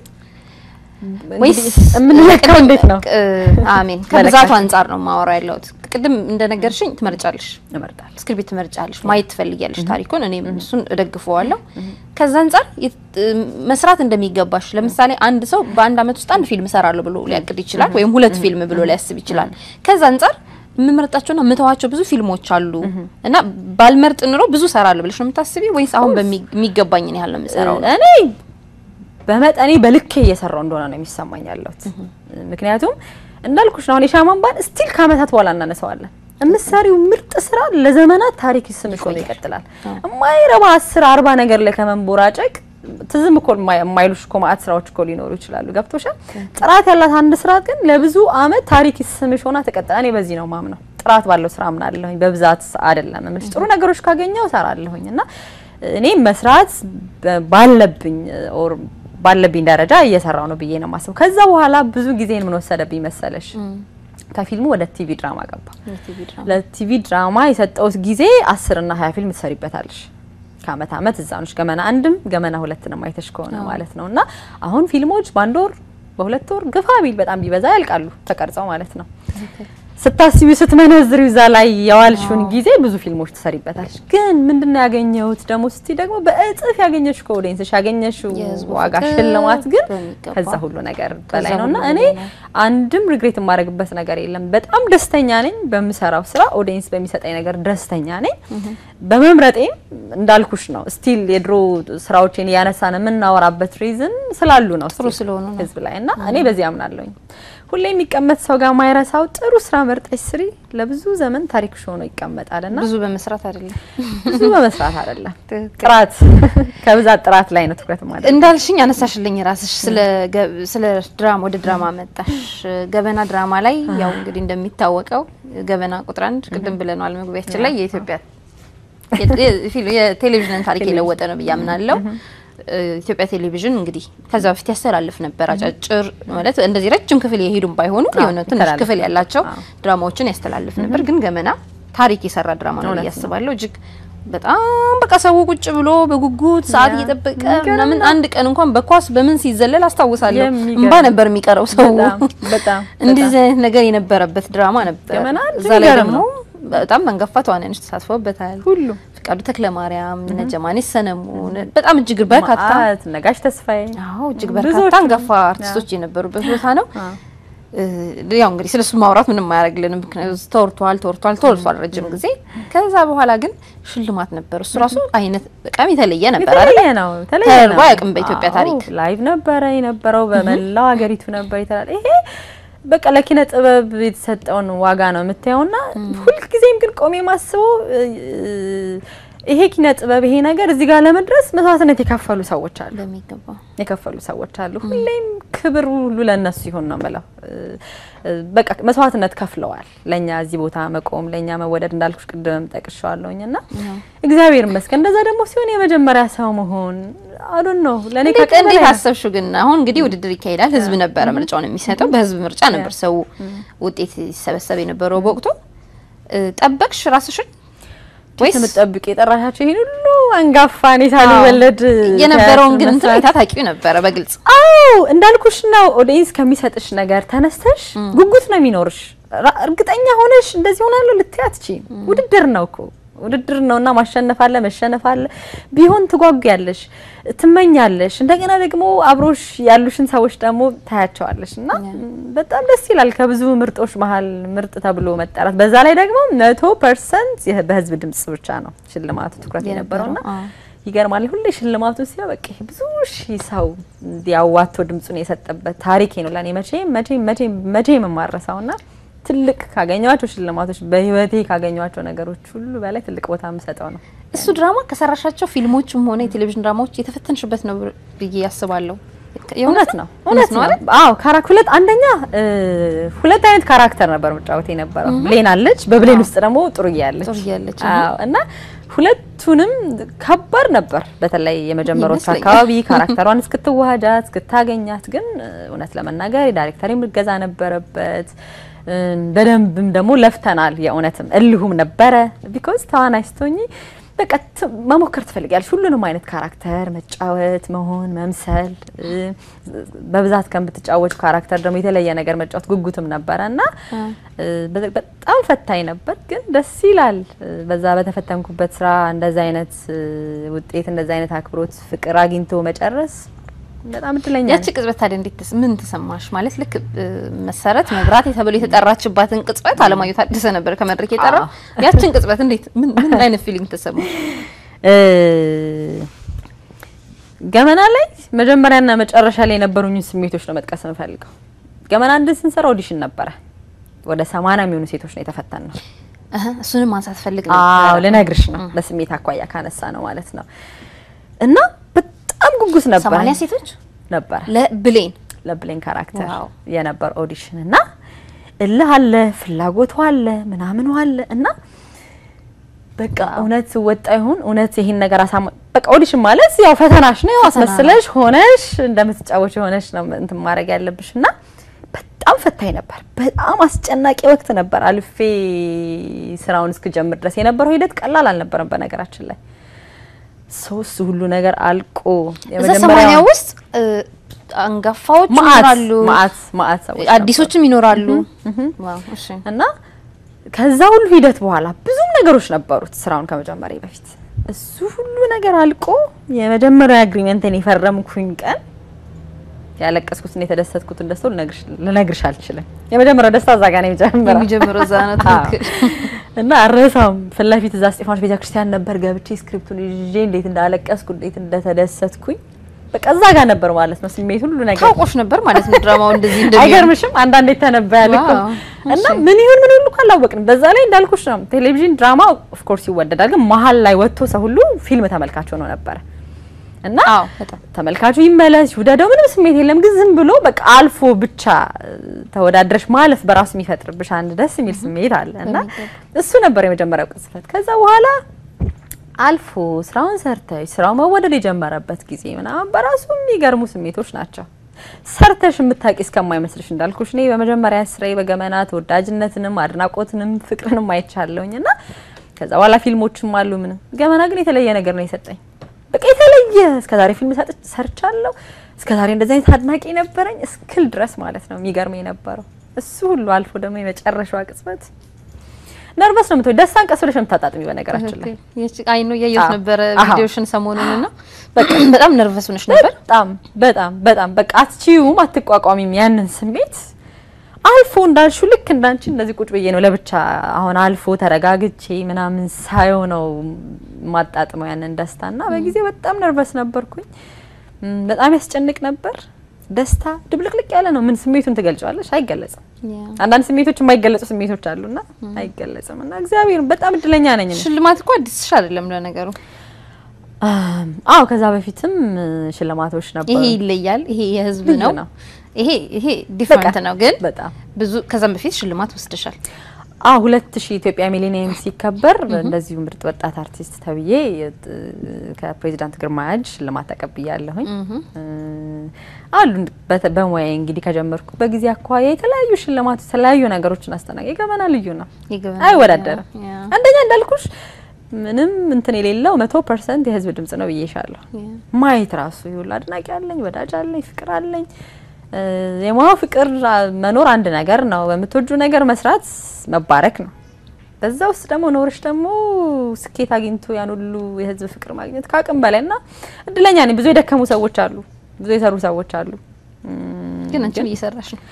ወይስ የምንለካው እንዴት ነው? እ፣ አሜን ከብዛቱ መለካት። አንጻር ነው ማወራ ያለሁት። ቅድም እንደነገርሽኝ ትመርጫለሽ፣ እመርጣለሁ። ስክሪፕት ትመርጫለሽ፣ ማየት ትፈልጊያለሽ ታሪኩን። እኔም እሱን እደግፈዋለሁ። ከዛ አንጻር የት- እ፣ መስራት እንደሚገባሽ ለምሳሌ አንድ ሰው በአንድ አመት ውስጥ አንድ ፊልም እሰራለሁ ብሎ ሊያቅድ ይችላል፣ ወይም ሁለት ፊልም ብሎ ሊያስብ ይችላል። ከዛ አንጻር የምመርጣቸውና የምተዋቸው ብዙ ፊልሞች አሉ እና ባልመርጥ ኑሮ ብዙ እሰራለሁ ብለሽ ነው የምታስቢ ወይስ አሁን በሚ- የሚገባኝን ያህል ነው የምሰራው? እኔ በመጠኔ በልኬ እየሰራው እንደሆነ ነው የሚሰማኝ ያለሁት። ምክንያቱም እንዳልኩሽ ነው አሁን የሻማን ባል ስቲል ከአመታት በኋላ እናነሳዋለን። የምትሰሪው ምርጥ ስራ ለዘመናት ታሪክ ስምሽ ሆኖ ይቀጥላል። የማይረባ አስር አርባ ነገር ላይ ከመንቦራጨቅ ትዝም እኮ የማይ- የማይሉሽ እኮ ማአት ስራዎች እኮ ሊኖሩ ይችላሉ። ገብቶሻል? ጥራት ያላት አንድ ስራ ግን ለብዙ አመት ታሪክ ስምሽ ሆና ትቀጥላል። እኔ በዚህ ነው ማምነው። ጥራት ባለው ስራ አምናለሁኝ። በብዛት አይደለም እምልሽ ጥሩ ነገሮች ካገኘው እሰራለሁኝ እና እኔ መስራት በ- ባለብኝ ኦር ባለብኝ ደረጃ እየሰራው ነው ብዬ ነው የማስበው። ከዛ በኋላ ብዙ ጊዜን ምን ወሰደብኝ መሰለሽ? ከፊልሙ ወደ ቲቪ ድራማ ገባ። ለቲቪ ድራማ የሰጠውት ጊዜ አስር እና ሀያ ፊልም ትሰሪበታለሽ። ከአመት አመት እዛ ነሽ። ገመና አንድም ገመና ሁለትንም አይተሽ ከሆነ ማለት ነው። እና አሁን ፊልሞች በአንድ ወር በሁለት ወር ግፋ ቢል በጣም ቢበዛ ያልቃሉ ተቀርጸው ማለት ነው። ስታስቢ ስትመነዝሪው እዛ ላይ የዋልሽውን ጊዜ ብዙ ፊልሞች ትሰሪበታለሽ። ግን ምንድነው ያገኘሁት ደግሞ ስቲ ደግሞ በእጥፍ ያገኘሽ ከኦዲየንስሽ ያገኘሽው የህዝቡ ዋጋ ፍቅር ሽልማት ግን በሚገባ ከዛ ሁሉ ነገር ከዛ በላይ ነውና ሁሉ እኔ በላይ። አንድም ሪግሬት የማደርግበት ነገር የለም። በጣም ደስተኛ ነኝ በምሰራው ስራ፣ ኦዲየንስ በሚሰጠኝ ነገር ደስተኛ ነኝ። በመምረጤም እንዳልኩሽ ነው ስቲል የድሮ ስራዎችን እያነሳን የምናወራበት ሪዝን ስላሉ ነው ጥሩ still ስለሆኑ ነው። ህዝብ ላይ እና እኔ በዚህ አምናለሁኝ። ሁሌ የሚቀመጥ ሰው ጋር ማይረሳው ጥሩ ስራ መርጠሽ ስሪ፣ ለብዙ ዘመን ታሪክሽ ሆኖ ይቀመጣልና ብዙ በመስራት አይደለም ብዙ በመስራት አይደለም ትክክል። ጥራት ከብዛት ጥራት ላይ ነው ትኩረት ማለት እንዳልሽኝ አነሳሽልኝ ራስሽ ስለ ገ- ስለ ድራማ ወደ ድራማ መጣሽ። ገበና ድራማ ላይ ያው እንግዲህ እንደሚታወቀው ገበና ቁጥር አንድ ቅድም ብለናል መግቢያችን ላይ የኢትዮጵያ የ- የ- ፊልም- የቴሌቪዥንን ታሪክ የለወጠ ነው ብዬ አምናለሁ። እ፣ ኢትዮጵያ ቴሌቪዥን እንግዲህ ከዛ በፊት ያስተላልፍ ነበር አጫጭር ማለት እንደዚህ ረጅም ክፍል የሄዱም ባይሆኑ የሆነ ትንሽ ይተላለፍ ክፍል ያላቸው አዎ። ድራማዎችን ያስተላልፍ ነበር። ግን ገመና ታሪክ የሰራ ድራማ ነው ብዬ እውነት ነው። አስባለሁ። እጅግ በጣም በቃ ሰው ቁጭ ብሎ በጉጉት ሰዓት ያ፣ እየጠበቀ የሚገርም ምናምን ነው። አንድ ቀን እንኳን በኳስ በምን ሲዘለል አስታውሳለሁ። የሚገርም እንባ ነበር የሚቀረው ሰው። በጣም በጣም እንደዚህ አይነት ነገር የነበረበት ድራማ ነበር። ገመና እዛ ላይ የሚገርም ደግሞ ነው። በጣም መንገፋ ተዋናዮች ተሳትፈውበታል። ሁሉ ፍቃዱ ተክለ ማርያም፣ እነ ጀማኔ ሰነሙን በጣም እጅግ በርካታ ማአት ነጋሽ ተስፋዬ አዎ እጅግ ብዙዎቹ በርካታ አንጋፋ አርቲስቶች የነበሩበት ቦታ ነው። አዎ። እ፣ ያው እንግዲህ ስለሱ ማውራት ምንም አያደርግልንም። ምክንያቱም ተወርቷል ተወርቷል ተወርቷል ረጅም ጊዜ። ከዛ በኋላ ግን ሽልማት ነበር። እሱ ራሱ አይነት በጣም የተለየ ነበር አይደል? የተለየ ነው የተለየ ተደርጎ ነው። አያውቅም በኢትዮጵያ አዎ፣ ታሪክ። ላይቭ ነበረ የነበረው በመላው ሀገሪቱ ነበር ይተላል። ይሄ በቃ ለኪነ ጥበብ የተሰጠውን ዋጋ ነው የምታየውና ሁልጊዜም ግን ቆሜ ማስበው እ፣ ይሄ ኪነ ጥበብ ይሄ ነገር እዚህ ጋር ለመድረስ መስዋዕትነት የከፈሉ ሰዎች አሉ በሚገባ የከፈሉ ሰዎች አሉ። ሁሌም ክብር ሁሉ ለነሱ ይሁን ነው የምለው። እ፣ እ፣ በቃ መስዋዕትነት ከፍለዋል ለኛ እዚህ ቦታ መቆም፣ ለኛ መወደድ እንዳልኩሽ ቅድምም ጠቅሻለሁኝ እና እግዚአብሔር ይመስገን። እንደዛ ደግሞ ሲሆን የመጀመሪያ ሰው መሆን አሉን ነው ለኔ እንዴት ከቀን እንዴት በላይ ነው። አሰብሽው ግን? አሁን እንግዲህ ውድድር ይካሄዳል። ህዝብ ነበረ ምርጫውን የሚሰጠው። በህዝብ ምርጫ ነበር ሰው ውጤት ሲሰበሰብ የነበረው በወቅቱ። እ፣ ጠበቅሽ ራስሽን ወይስ የምትጠብቅ የጠራሻቸው ይሄን ሁሉ አንጋፋ እኔ ሳልወለድ የነበረውን ግን ቲያትር እንትን መስራት- ሁኔታ ታውቂው ነበረ በግልጽ አዎ እንዳልኩሽ ነው። ኦዲየንስ ከሚሰጥሽ ነገር ተነስተሽ ጉጉት ነው የሚኖርሽ። ራ- እርግጠኛ ሆነሽ እንደዚህ ሆናለሁ ልትይ አትችይም። ውድድር ነው እኮ ውድድር ነውና ማሸነፍ አለ መሸነፍ አለ። ቢሆን ትጓጉያለሽ፣ ትመኛለሽ። እንደገና ደግሞ አብሮሽ ያሉሽን ሰዎች ደግሞ ታያቸዋለሽ እና በጣም ደስ ይላል። ከብዙ ምርጦች መሀል ምርጥ ተብሎ መጠራት፣ በዛ ላይ ደግሞ መቶ ፐርሰንት በህዝብ ድምጽ ብቻ ነው ሽልማቱ ትኩረት የነበረውና አዎ። ይገርማል። ሁሌ ሽልማቱ ሲያ በቃ ይሄ ብዙ ሺህ ሰው እንዲያዋቶ ድምጹን የሰጠበት ታሪኬ ነው ለኔ መቼም መቼም መቼም መቼም የማረሳውና ትልቅ ካገኘኋቸው ሽልማቶች በህይወቴ ካገኘኋቸው ነገሮች ሁሉ በላይ ትልቅ ቦታ የምሰጠው ነው። እሱ ድራማ ከሰራሻቸው ፊልሞችም ሆነ የቴሌቪዥን ድራማዎች የተፈተንሽበት ነው ብዬ ያስባለሁ። እውነት ነው እውነት ነው አይደል? አዎ ካራክ ሁለት አንደኛ እ፣ ሁለት አይነት ካራክተር ነበር መጫወት የነበረው ብሌን አለች በብሌን ውስጥ ደግሞ ጥሩዬ አለች ጥሩዬ አለች። አዎ እና ሁለቱንም ከባድ ነበር በተለይ የመጀመሪያዎቹ ይመስለኛል። አካባቢ ካራክተሯን እስክትዋሃጃት እስክታገኛት ግን እ፣ እውነት ለመናገር የዳይሬክተር እገዛ ነበረበት እ፣ በደንብም ደግሞ ለፍተናል የእውነትም እልሁም ነበረ ቢኮዝ ተዋናይ ስትሆኚ በቃ ት- መሞከር ትፈልጊያለሽ ሁሉንም አይነት ካራክተር መጫወት መሆን መምሰል እ፣ በብዛት ከምትጫወቹ ካራክተር ደግሞ የተለየ ነገር መጫወት ጉጉትም ነበረ እና እ፣ በ- በጣም ፈታኝ ነበር ግን ደስ ይላል እ፣ በዛ በተፈተንኩበት ስራ እንደዛ አይነት እ፣ ውጤት እንደዛ አይነት አክብሮት ፍቅር አግኝቶ መጨረስ በጣም እድለኛ ያቺ ነኝ። ቅጽበት ታዲያ እንዴት ተስ- ምን ተሰማሽ? ማለት ልክ እ፣ መሰረት መብራት ተብሎ የተጠራችባትን ቅጽበት አለማየሁ ታደሰ ነበር ከመድረክ የጠራው። ያችን ቅጽበት እንዴት ምን ምን አይነት ፊሊንግ ተሰማሽ? እ፣ ገመና ላይ መጀመሪያና መጨረሻ ላይ የነበሩኝ ስሜቶች ነው መጥቀስ የምፈልገው። ገመና አንድ ስንሰራ ኦዲሽን ነበረ። ወደ ሰማንያ የሚሆኑ ሴቶች ነው የተፈተን ነው። እህ እሱንም ማንሳት ፈልግ አዎ ነበር። ልነግርሽ ነው። በስሜት አኳያ ካነሳ ነው ማለት ነው። እና በጣም ጉጉት ነበረ ሰማንያ ሴቶች ነበረ ለብሌን ለብሌን ካራክተር ዋው። የነበር ኦዲሽን እና እልህ አለ፣ ፍላጎቱ አለ፣ ምናምኑ አለ እና በቃ እውነት ወጣ ይሁን እውነት ይሄን ነገር አሳማ በቃ ኦዲሽን ማለት ያው ፈተናሽ ነው። ያው ፈተና አስመስለሽ ሆነሽ እንደምትጫወች ሆነሽ ነው እንትን ማድረግ ያለብሽ እና በጣም ፈታኝ ነበር። በጣም አስጨናቂ ወቅት ነበር። አልፌ ስራውን እስክጀምር ድረስ የነበረው ሂደት ቀላል አልነበረም። በነገራችን ላይ ሶስት ሁሉ ነገር አልቆ እዛ ሰማንያ ውስጥ እ፣ አንጋፋዎች ማአት ይኖራሉ፣ ማአት ማአት ሰዎች አዲሶችም ይኖራሉ። ዋው እሺ እና ከዛ ሁሉ ሂደት በኋላ ብዙም ነገሮች ነበሩት ስራውን ከመጀመሪያ በፊት እሱ ሁሉ ነገር አልቆ የመጀመሪያ አግሪመንትን የፈረምኩኝ ቀን ያለቀስኩትና የተደሰትኩትን ደስታ ልነግርሽ አልችልም። የመጀመሪያው ደስታ እዛ ጋር ነው የጀመረው የሚጀምረው እዛ ነው። ትክክል እና አረሳም ፊት ለፊት እዛ እስጢፋኖስ ቤተክርስቲያን ነበር ገብቼ ስክሪፕቱን ይዤ እንዴት እንዳለቀስኩ እንዴት እንደተደሰትኩኝ በቃ እዛ ጋር ነበር ማለት ነው ስሜት ሁሉ ነገር ታውቆሽ ነበር ማለት ነው ድራማው እንደዚህ እንደሚሆን አይገርምሽም? አንዳንዴ ተነበያል እኮ ዋው፣ እና ምን ይሁን ምን ሁሉ እኮ አላወቅንም። በዛ ላይ እንዳልኩሽ ነው ቴሌቪዥን ድራማ ኦፍ ኮርስ ይወደዳል፣ ግን መሀል ላይ ወጥቶ ሰው ሁሉ ፊልም ተመልካች ሆኖ ነበረ እና አዎ በጣም ተመልካቹ ይመለስ ይውደደው ምንም ስሜት የለም። ግን ዝም ብሎ በቃ አልፎ ብቻ ተወዳድረሽ ማለፍ በራሱ የሚፈጥርብሽ አንድ ደስ የሚል ስሜት አለ እና እሱ ነበር የመጀመሪያው ቅጽበት። ከዛ በኋላ አልፎ ስራውን ሰርተሽ ስራው መወደድ የጀመረበት ጊዜ ምናምን በራሱ የሚገርሙ ስሜቶች ናቸው። ሰርተሽ የምታውቂ እስከማይመስልሽ እንዳልኩሽ እኔ በመጀመሪያ ስራዬ በገመና ተወዳጅነትንም አድናቆትንም ፍቅርንም አይቻለሁኝ እና ከዛ በኋላ ፊልሞችም አሉ ምንም ገመና ግን የተለየ ነገር ነው የሰጠኝ በቃ የተለየ እስከዛሬ ፊልም ሰርቻለሁ። እስከዛሬ እንደዚህ አይነት አድናቂ ነበረኝ እስክል ድረስ ማለት ነው የሚገርመኝ የነበረው እሱ ሁሉ አልፎ ደግሞ የመጨረሻዋ ቅጽበት ነርቨስ ነው የምትሆኝ። ደስታን ቀስ ብለሽ ነው የምታጣጥሚ። በነገራችን ላይ አይ ነው እያየሁት አዎ። ነበረ አዎ። ቪዲዮሽን ሰሞኑን እና በጣም ነርቨስ ሆነሽ ነበር። በጣም በጣም በጣም በቃ አትችይውም፣ አትቋቋሚም ያንን ስሜት አልፎ እንዳልሹ ልክ እንዳንቺ እንደዚህ ቁጭ ብዬ ነው ለብቻ አሁን አልፎ ተረጋግቼ ምናምን ሳየው ነው ማጣጥመው ያንን ደስታ እና በጊዜ በጣም ነርቨስ ነበርኩኝ። ም፣ በጣም ያስጨንቅ ነበር። ደስታ ድብልቅልቅ ያለ ነው። ምን ስሜቱን ትገልጫዋለሽ? አይገለጽም። አንዳንድ ስሜቶች የማይገለጹ ስሜቶች አሉና አይገለጽም። እና እግዚአብሔር በጣም እድለኛ ነኝ እኔ። ሽልማት እኮ አዲስሽ አይደለም ለነገሩ። አም፣ አዎ ከዛ በፊትም እ፣ ሽልማቶች ነበሩ። ይሄ ይለያል። ይሄ የህዝብ ልዩ ነው። ነው። ይሄ ይሄ ዲፍረንት ነው። ግን በጣም ብዙ ከዛም በፊት ሽልማት ወስደሻል። አዎ ሁለት ሺህ ኢትዮጵያ ሚሊኒየም ሲከበር እንደዚሁ ምርጥ ወጣት አርቲስት ተብዬ የት- ከፕሬዚዳንት ግርማ ያጅ ሽልማት ተቀብያለሁኝ። እ፣ አሉ በተ- በሙያዬ እንግዲህ ከጀመርኩ በጊዜ አኳያ የተለያዩ ሽልማት የተለያዩ ነገሮችን አስተናግ የገመና ልዩ ነው፣ ይገባል። አይወዳደርም። ያ፣ አንደኛ እንዳልኩሽ ምንም እንትን የሌለው መቶ ፐርሰንት የህዝብ ድምጽ ነው ብዬሻለሁ። ያ። ማየት ራሱ ይሁን አድናቂ አለኝ፣ ወዳጅ አለኝ፣ ፍቅር አለኝ። እ፣ የሙያው ፍቅር አ፣ መኖር አንድ ነገር ነው። በምትወጁ ነገር መስራት መባረክ ነው። በዛ ውስጥ ደግሞ ኖርሽ ደግሞ ስኬት አግኝቶ ያን ሁሉ የህዝብ ፍቅር ማግኘት ከአቅም በላይ እና እድለኛ ነኝ። ብዙ የደከሙ ሰዎች አሉ፣ ብዙ የሰሩ ሰዎች አሉ። እም፣ ግን አንቺም እየሰራሽ ነው።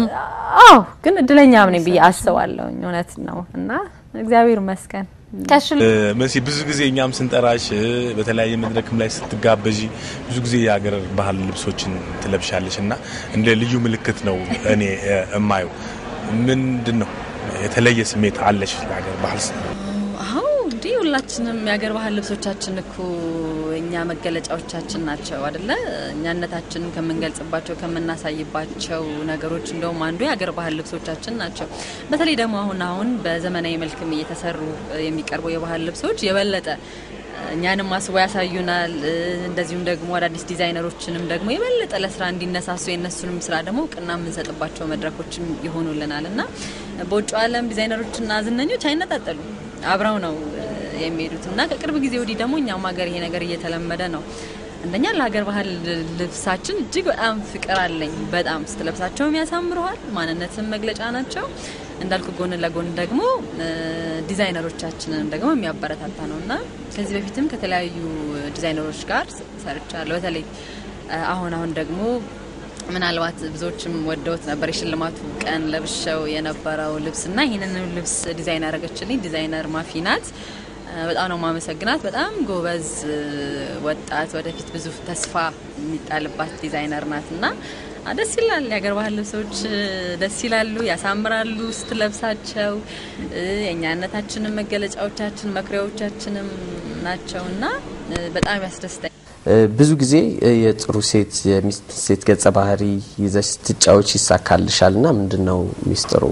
አዎ ግን እድለኛም ነኝ ብዬ አስባለሁኝ። እውነት ነው እና እግዚአብሔር ይመስገን። ከሽል መሲ ብዙ ጊዜ እኛም ስንጠራሽ በተለያየ መድረክም ላይ ስትጋበዢ ብዙ ጊዜ የሀገር ባህል ልብሶችን ትለብሻለሽ እና እንደ ልዩ ምልክት ነው እኔ እ፣ እማየው። ምንድን ነው የተለየ ስሜት አለሽ ለሀገር ባህል ስ- አዎ እንዴ ሁላችንም የሀገር ባህል ልብሶቻችን እኮ እኛ መገለጫዎቻችን ናቸው አደለ? እኛነታችንን ከምንገልጽባቸው ከምናሳይባቸው ነገሮች እንደውም አንዱ የሀገር ባህል ልብሶቻችን ናቸው። በተለይ ደግሞ አሁን አሁን በዘመናዊ መልክም እየተሰሩ የሚቀርቡ የባህል ልብሶች የበለጠ እኛንም አስቦ ያሳዩናል። እንደዚሁም ደግሞ አዳዲስ ዲዛይነሮችንም ደግሞ የበለጠ ለስራ እንዲነሳሱ የእነሱንም ስራ ደግሞ እውቅና የምንሰጥባቸው መድረኮችም ይሆኑልናል እና በውጭ ዓለም ዲዛይነሮችና ዝነኞች አይነጣጠሉም፣ አብረው ነው እ፣ የሚሄዱት እና ከቅርብ ጊዜ ወዲህ ደግሞ እኛም ሀገር ይሄ ነገር እየተለመደ ነው። አንደኛ ለሀገር ባህል ልብሳችን እጅግ በጣም ፍቅር አለኝ። በጣም ስትለብሳቸውም ያሳምረዋል፣ ማንነትን መግለጫ ናቸው። እንዳልኩ ጎን ለጎን ደግሞ እ፣ ዲዛይነሮቻችንን ደግሞ የሚያበረታታ ነው እና ከዚህ በፊትም ከተለያዩ ዲዛይነሮች ጋር ሰርቻለሁ። በተለይ እ፣ አሁን አሁን ደግሞ ምናልባት ብዙዎችም ወደውት ነበር የሽልማቱ ቀን ለብሸው የነበረው ልብስና ይህንን ልብስ ዲዛይን ያደረገችልኝ ዲዛይነር ማፊ ናት። እ፣ በጣም ነው ማመሰግናት። በጣም ጎበዝ እ፣ ወጣት ወደፊት ብዙ ተስፋ የሚጣልባት ዲዛይነር ናት እና አ፣ ደስ ይላል። የሀገር ባህል ልብሶች እ፣ ደስ ይላሉ፣ ያሳምራሉ ስትለብሳቸው። እ፣ የእኛነታችንም መገለጫዎቻችን መኩሪያዎቻችንም ናቸው እና እ፣ በጣም ያስደስታል። እ፣ ብዙ ጊዜ እ፣ የጥሩ ሴት የሚስት ሴት ገጸ ባህሪ ይዘሽ ስትጫወች ይሳካልሻል እና ምንድን ነው ሚስጥሩ?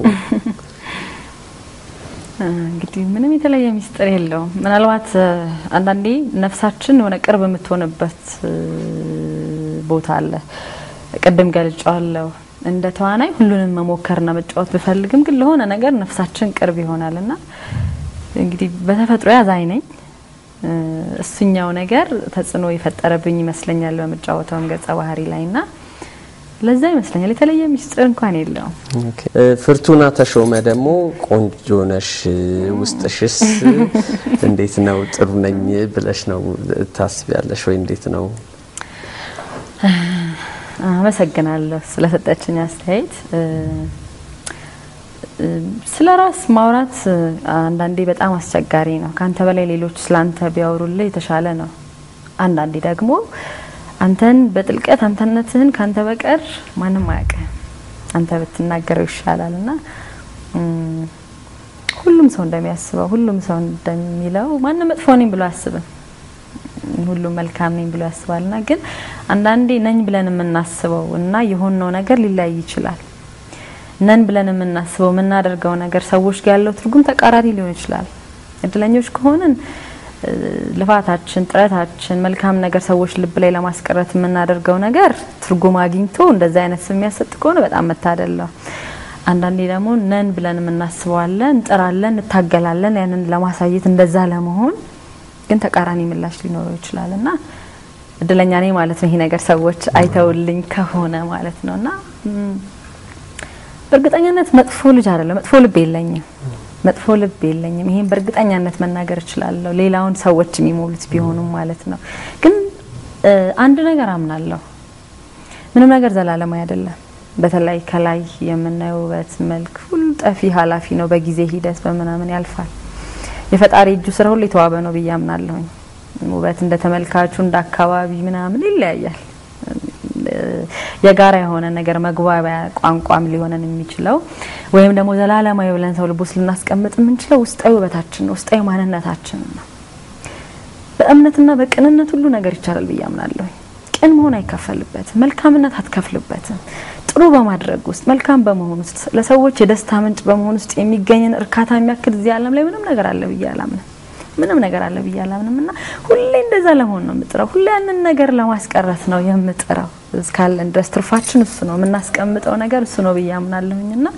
እንግዲህ ምንም የተለየ ሚስጥር የለውም። ምናልባት እ፣ አንዳንዴ ነፍሳችን የሆነ ቅርብ የምትሆንበት እ፣ ቦታ አለ። ቅድም ገልጫዋለሁ። እንደ ተዋናይ ሁሉንም መሞከርና መጫወት ብፈልግም ግን ለሆነ ነገር ነፍሳችን ቅርብ ይሆናል እና እንግዲህ በተፈጥሮ ያዛኝ ነኝ። እ፣ እሱኛው ነገር ተጽዕኖ የፈጠረብኝ ይመስለኛል በምጫወተውም ገጸ ባህሪ ላይ እና ለዛ ይመስለኛል የተለየ ሚስጥር እንኳን የለውም። ኦኬ። እ፣ ፍርቱና ተሾመ ደግሞ ቆንጆ ነሽ፣ ውስጥሽስ እንዴት ነው? ጥሩ ነኝ ብለሽ ነው ታስቢያለሽ ወይ? እንዴት ነው? አመሰግናለሁ ስለሰጠችኝ አስተያየት። እ፣ እ፣ ስለ ራስ ማውራት እ፣ አንዳንዴ በጣም አስቸጋሪ ነው። ከአንተ በላይ ሌሎች ስላንተ ቢያወሩልህ የተሻለ ነው። አንዳንዴ ደግሞ አንተን በጥልቀት አንተነትህን ካንተ በቀር ማንም አያውቅም። አንተ ብትናገረው ይሻላል እና እም፣ ሁሉም ሰው እንደሚያስበው ሁሉም ሰው እንደሚለው ማንም መጥፎ ነኝ ብሎ አያስብም። ሁሉም መልካም ነኝ ብሎ ያስባልና ግን አንዳንዴ ነኝ ብለን የምናስበው እና የሆነው ነገር ሊለያይ ይችላል። ነን ብለን የምናስበው የምናደርገው ነገር ሰዎች ጋር ያለው ትርጉም ተቃራኒ ሊሆን ይችላል። እድለኞች ከሆንን እ፣ ልፋታችን፣ ጥረታችን፣ መልካም ነገር ሰዎች ልብ ላይ ለማስቀረት የምናደርገው ነገር ትርጉም አግኝቶ እንደዚህ አይነት ስም የሚያሰጥ ከሆነ በጣም መታደል ነው። አንዳንዴ ደግሞ ነን ብለን የምናስበዋለን፣ እንጥራለን፣ እንታገላለን ያንን ለማሳየት እንደዛ ለመሆን ግን ተቃራኒ ምላሽ ሊኖረው ይችላል እና እድለኛ ነኝ ማለት ነው። ይሄ ነገር ሰዎች አይተውልኝ ከሆነ ማለት ነው እና ም፣ በእርግጠኛነት መጥፎ ልጅ አይደለም፣ መጥፎ ልብ የለኝም፣ መጥፎ ልብ የለኝም። ይሄን በእርግጠኛነት መናገር እችላለሁ። ሌላውን ሰዎች የሚሞሉት ቢሆኑም ማለት ነው። ግን እ፣ አንድ ነገር አምናለሁ፣ ምንም ነገር ዘላለማዊ አይደለም። በተለይ ከላይ የምናየው ውበት፣ መልክ ሁሉ ጠፊ ኃላፊ ነው። በጊዜ ሂደት በምናምን ያልፋል። የፈጣሪ እጁ ስራ ሁሉ የተዋበ ነው ብዬ አምናለሁኝ። ውበት እንደ ተመልካቹ እንደ አካባቢ ምናምን ይለያያል። የጋራ የሆነ ነገር መግባቢያ ቋንቋም ሊሆነን የሚችለው ወይም ደግሞ ዘላለማዊ ብለን ሰው ልቦስ ልናስቀምጥ የምንችለው ውስጣዊ ውበታችን ነው፣ ውስጣዊ ማንነታችን ነው። በእምነትና በቅንነት ሁሉ ነገር ይቻላል ብዬ አምናለሁ። ቅን መሆን አይከፈልበትም፣ መልካምነት አትከፍልበትም። ጥሩ በማድረግ ውስጥ መልካም በመሆን ውስጥ ለሰዎች የደስታ ምንጭ በመሆን ውስጥ የሚገኝን እርካታ የሚያክል እዚህ ዓለም ላይ ምንም ነገር አለ ብዬ አላምንም። ምንም ነገር አለ ብዬ አላምንም እና ሁሌ እንደዛ ለመሆን ነው የምጥረው። ሁሌ ያንን ነገር ለማስቀረት ነው የምጥረው። እስካለን ድረስ ትርፋችን እሱ ነው፣ የምናስቀምጠው ነገር እሱ ነው ብዬ አምናለሁኝ እና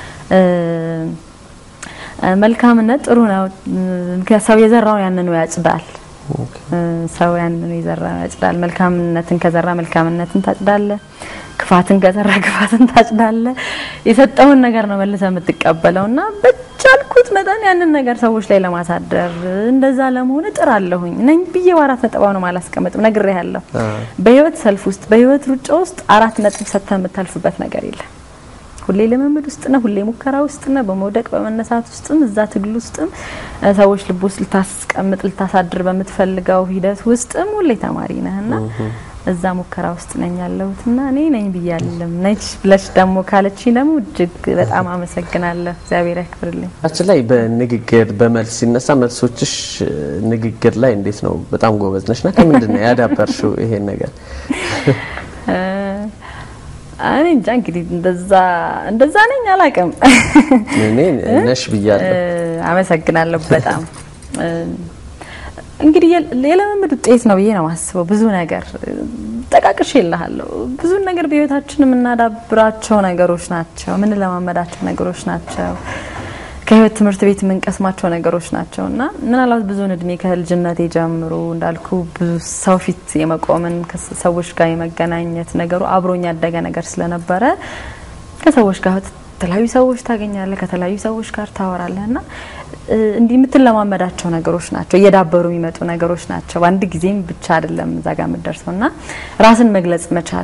መልካምነት ጥሩ ነው። ምክንያት ሰው የዘራውን ያንኑ ያጭዳል። ሰው ያንኑ የዘራውን ያጭዳል። መልካምነትን ከዘራ መልካምነትን ታጭዳለ። ክፋትን ከዘራ ክፋትን ታጭዳለ። የሰጠውን ነገር ነው መልሰ የምትቀበለው እና በቻልኩት መጠን ያንን ነገር ሰዎች ላይ ለማሳደር እንደዛ ለመሆን እጥራለሁኝ ነኝ ብዬ በአራት ነጥብ ነው አላስቀምጥም። ነግሬ ያለሁ በህይወት ሰልፍ ውስጥ በህይወት ሩጫ ውስጥ አራት ነጥብ ሰጥተህ የምታልፍበት ነገር የለም። ሁሌ ልምምድ ውስጥ ነህ፣ ሁሌ ሙከራ ውስጥ ነህ፣ በመውደቅ በመነሳት ውስጥም እዛ ትግል ውስጥም ሰዎች ልብ ውስጥ ልታስቀምጥ ልታሳድር በምትፈልገው ሂደት ውስጥም ሁሌ ተማሪ ነህና እዛ ሙከራ ውስጥ ነኝ ያለሁትና እኔ ነኝ ብያለም ነች ብለሽ ደግሞ ካለችኝ ደግሞ እጅግ በጣም አመሰግናለሁ። እግዚአብሔር ያክብርልኝ። አችን ላይ በንግግር በመልስ ሲነሳ መልሶችሽ ንግግር ላይ እንዴት ነው? በጣም ጎበዝ ነሽ ና ከምንድን ነው ያዳበርሽው ይሄን ነገር? እኔ እንጃ እንግዲህ እንደዛ እንደዛ ነኝ አላውቅም። እኔ ነሽ ብያለሁ። አመሰግናለሁ በጣም እንግዲህ የልምምድ ውጤት ነው ብዬ ነው የማስበው። ብዙ ነገር ጠቃቅሽ ይልሃለሁ። ብዙ ነገር በህይወታችን የምናዳብራቸው ነገሮች ናቸው፣ የምንለማመዳቸው ነገሮች ናቸው፣ ከህይወት ትምህርት ቤት የምንቀስማቸው ነገሮች ናቸው እና ምናልባት ብዙውን እድሜ ከልጅነቴ ጀምሮ እንዳልኩ ብዙ ሰው ፊት የመቆምን ከሰዎች ጋር የመገናኘት ነገሩ አብሮኝ ያደገ ነገር ስለነበረ ከሰዎች ጋር ከተለያዩ ሰዎች ታገኛለህ፣ ከተለያዩ ሰዎች ጋር ታወራለህ እና እንዲህ የምትለማመዳቸው ነገሮች ናቸው፣ እየዳበሩ የሚመጡ ነገሮች ናቸው። በአንድ ጊዜም ብቻ አይደለም እዛ ጋር የምትደርሰው እና ራስን መግለጽ መቻል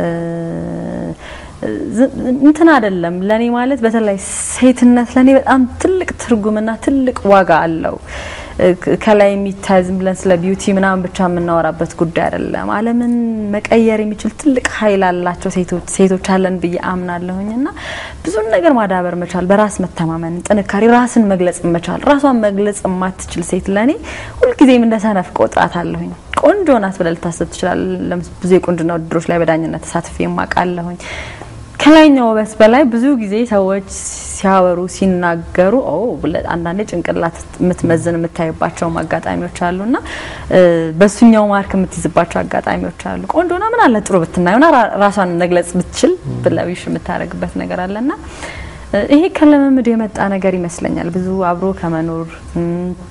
እንትን አይደለም ለኔ ማለት በተለይ ሴትነት ለኔ በጣም ትልቅ ትርጉምና ትልቅ ዋጋ አለው። ከላይ የሚታይ ዝም ብለን ስለ ቢዩቲ ምናምን ብቻ የምናወራበት ጉዳይ አይደለም። ዓለምን መቀየር የሚችል ትልቅ ኃይል አላቸው ሴቶች ሴቶች አለን ብዬ አምናለሁኝ እና ብዙን ነገር ማዳበር መቻል፣ በራስ መተማመን፣ ጥንካሬ፣ ራስን መግለጽ መቻል። ራሷን መግለጽ የማትችል ሴት ለኔ ሁልጊዜም እንደ ሰነፍ ቆጥራት አለሁኝ። ቆንጆ ናት ብለህ ልታስብ ትችላለህ። ብዙ የቁንጅና ውድድሮች ላይ በዳኝነት ተሳትፌ የማውቃለሁኝ። ከላይኛው ውበት በላይ ብዙ ጊዜ ሰዎች ሲያወሩ ሲናገሩ ኦ አንዳንዴ ጭንቅላት የምትመዝን የምታይባቸውም አጋጣሚዎች አሉና በሱኛው ማርክ የምትይዝባቸው አጋጣሚዎች አሉ። ቆንጆና ምን አለ ጥሩ ብትናየውና ራሷን መግለጽ ብትችል ብለዊሽ የምታደርግበት ነገር አለና ይሄ ከልምምድ የመጣ ነገር ይመስለኛል። ብዙ አብሮ ከመኖር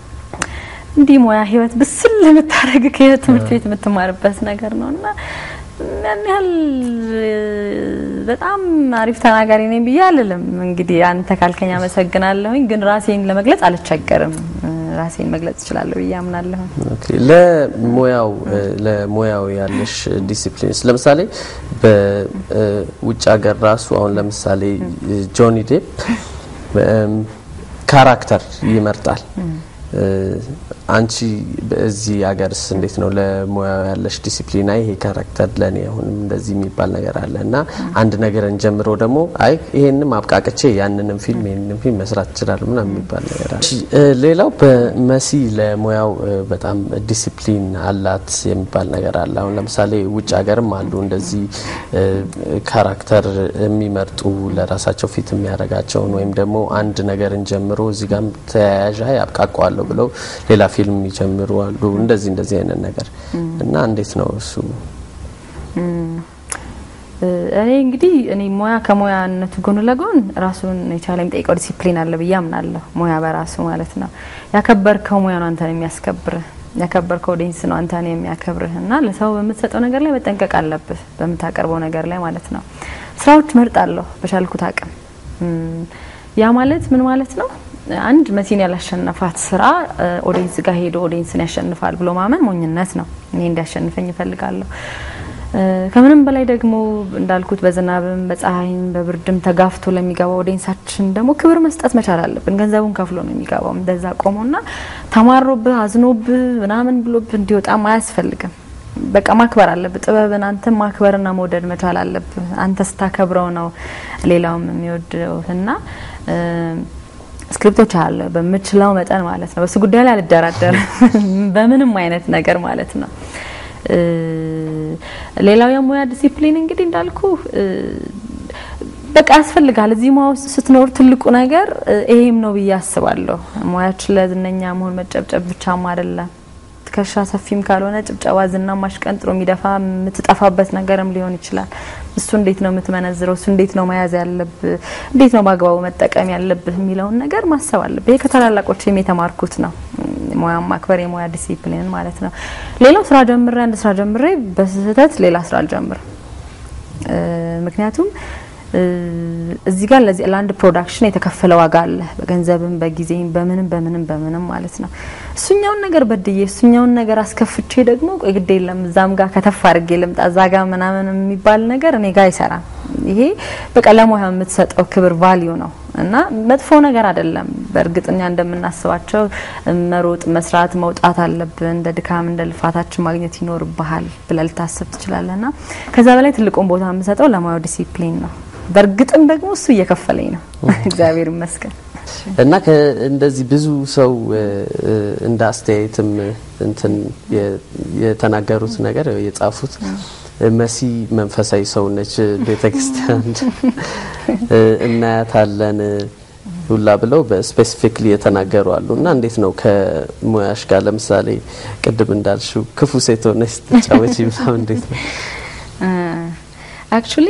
እንዲህ ሙያ ህይወት ብስል የምታደርግ ከህይወት ትምህርት ቤት የምትማርበት ነገር ነው እና ያን ያህል እ፣ በጣም አሪፍ ተናጋሪ ነኝ ብዬ አልልም። እንግዲህ አንተ ካልከኝ አመሰግናለሁኝ፣ ግን ራሴን ለመግለጽ አልቸገርም። እ፣ ራሴን መግለጽ እችላለሁ ብዬ አምናለሁ። ኦኬ ለሙያው እ፣ ለሙያው ያለሽ ዲሲፕሊንስ ለምሳሌ በውጭ ሀገር ራሱ አሁን ለምሳሌ ጆኒ ዴፕ እም፣ ካራክተር ይመርጣል። እ፣ አንቺ በዚህ ሀገርስ እንዴት ነው ለሙያው ያለሽ ዲሲፕሊን? አይ ይሄ ካራክተር ለኔ አሁንም እንደዚህ የሚባል ነገር አለ እና አንድ ነገርን ጀምሮ ደግሞ አይ ይሄንም አብቃቅቼ ያንንም ፊልም ይሄንንም ፊልም መስራት ይችላል ምናምን የሚባል ነገር አለ። እ፣ ሌላው በመሲ ለሙያው እ፣ በጣም ዲሲፕሊን አላት የሚባል ነገር አለ። አሁን ለምሳሌ ውጭ ሀገርም አሉ እንደዚህ እ፣ ካራክተር የሚመርጡ ለራሳቸው ፊት የሚያደርጋቸውን ወይም ደግሞ አንድ ነገርን ጀምሮ እዚህ ጋም ተያያዥ አይ አብቃቀዋለሁ ብለው ሌላ ፊልም የሚጀምሩ አሉ። እንደዚህ እንደዚህ አይነት ነገር እና እንዴት ነው እሱ? እኔ እንግዲህ እኔ ሙያ ከሙያነቱ ጎን ለጎን ራሱን የቻለ የሚጠይቀው ዲሲፕሊን አለ ብዬ አምናለሁ። ሙያ በራሱ ማለት ነው። ያከበርከው ሙያ ነው አንተን የሚያስከብርህ፣ ያከበርከው ኦዲየንስ ነው አንተን የሚያከብርህ እና ለሰው በምትሰጠው ነገር ላይ መጠንቀቅ አለብህ፣ በምታቀርበው ነገር ላይ ማለት ነው። ስራዎች መርጣለሁ በቻልኩት አቅም። እም፣ ያ ማለት ምን ማለት ነው? አንድ መሲን ያላሸነፋት ስራ ኦዲየንስ ጋር ሄዶ ኦዲየንስን ያሸንፋል ብሎ ማመን ሞኝነት ነው። እኔ እንዲያሸንፈኝ እፈልጋለሁ። እ፣ ከምንም በላይ ደግሞ እንዳልኩት በዝናብም በፀሐይም በብርድም ተጋፍቶ ለሚገባው ኦዲየንሳችን ደግሞ ክብር መስጠት መቻል አለብን። ገንዘቡን ከፍሎ ነው የሚገባው። እንደዛ ቆሞና ተማሮብህ አዝኖብህ ምናምን ብሎብህ እንዲወጣም አያስፈልግም። በቃ ማክበር አለብህ። ጥበብን አንተ ማክበርና መውደድ መቻል አለብህ። አንተ ስታከብረው ነው ሌላውም የሚወደው እና እ፣ ስክሪፕቶች አለ በምችለው መጠን ማለት ነው። በሱ ጉዳይ ላይ አልደራደርም በምንም አይነት ነገር ማለት ነው። እ፣ ሌላው የሙያ ዲሲፕሊን እንግዲህ እንዳልኩ እ፣ በቃ ያስፈልጋል። እዚህ ሙያ ውስጥ ስትኖር ትልቁ ነገር እ፣ ይሄም ነው ብዬ አስባለሁ። ሙያችን ለዝነኛ መሆን መጨብጨብ ብቻም አይደለም። ትከሻ ሰፊም ካልሆነ ጭብጨባ ዝና ማሽቀንጥሮ የሚደፋ የምትጠፋበት ነገርም ሊሆን ይችላል። እሱ እንዴት ነው የምትመነዝረው? እሱ እንዴት ነው መያዝ ያለብህ? እንዴት ነው በአግባቡ መጠቀም ያለብህ የሚለውን ነገር ማሰብ አለብህ። ይሄ ከታላላቆችም የተማርኩት ነው። ሙያ ማክበር፣ የሙያ ዲሲፕሊን ማለት ነው። ሌላው ስራ ጀምሬ አንድ ስራ ጀምሬ በስህተት ሌላ ስራ አልጀምርም። እ፣ ምክንያቱም እ፣ እዚህ ጋር ለዚህ ለአንድ ፕሮዳክሽን የተከፈለ ዋጋ አለ፣ በገንዘብም በጊዜም በምንም በምንም በምንም ማለት ነው። እሱኛውን ነገር በድዬ እሱኛውን ነገር አስከፍቼ ደግሞ ቆይ ግድ የለም እዛም ጋር ከተፍ አድርጌ ልምጣ እዛ ጋር ምናምን የሚባል ነገር እኔ ጋር አይሰራም። ይሄ በቃ ለሙያ የምትሰጠው ክብር ቫሊዩ ነው እና መጥፎ ነገር አይደለም። በእርግጥ እኛ እንደምናስባቸው መሮጥ፣ መስራት፣ መውጣት አለብን እንደ ድካም እንደ ልፋታችን ማግኘት ይኖርብሃል ብለህ ልታስብ ትችላለህ። እና ከዛ በላይ ትልቁን ቦታ የምሰጠው ለሙያው ዲሲፕሊን ነው። በእርግጥም ደግሞ እሱ እየከፈለኝ ነው እግዚአብሔር ይመስገን። እና ከ- እንደዚህ ብዙ ሰው እ፣ እ፣ እንደ አስተያየትም እንትን የ- የተናገሩት ነገር የጻፉት መሲ መንፈሳዊ ሰው ነች፣ ቤተክርስቲያን እ፣ እናያታለን ሁላ ብለው በስፔሲፊክሊ የተናገሩ አሉ። እና እንዴት ነው ከሙያሽ ጋር ለምሳሌ ቅድም እንዳልሽው ክፉ ሴት ሆነች ስትጫወቺ ምናምን እንዴት ነው? አክቹሊ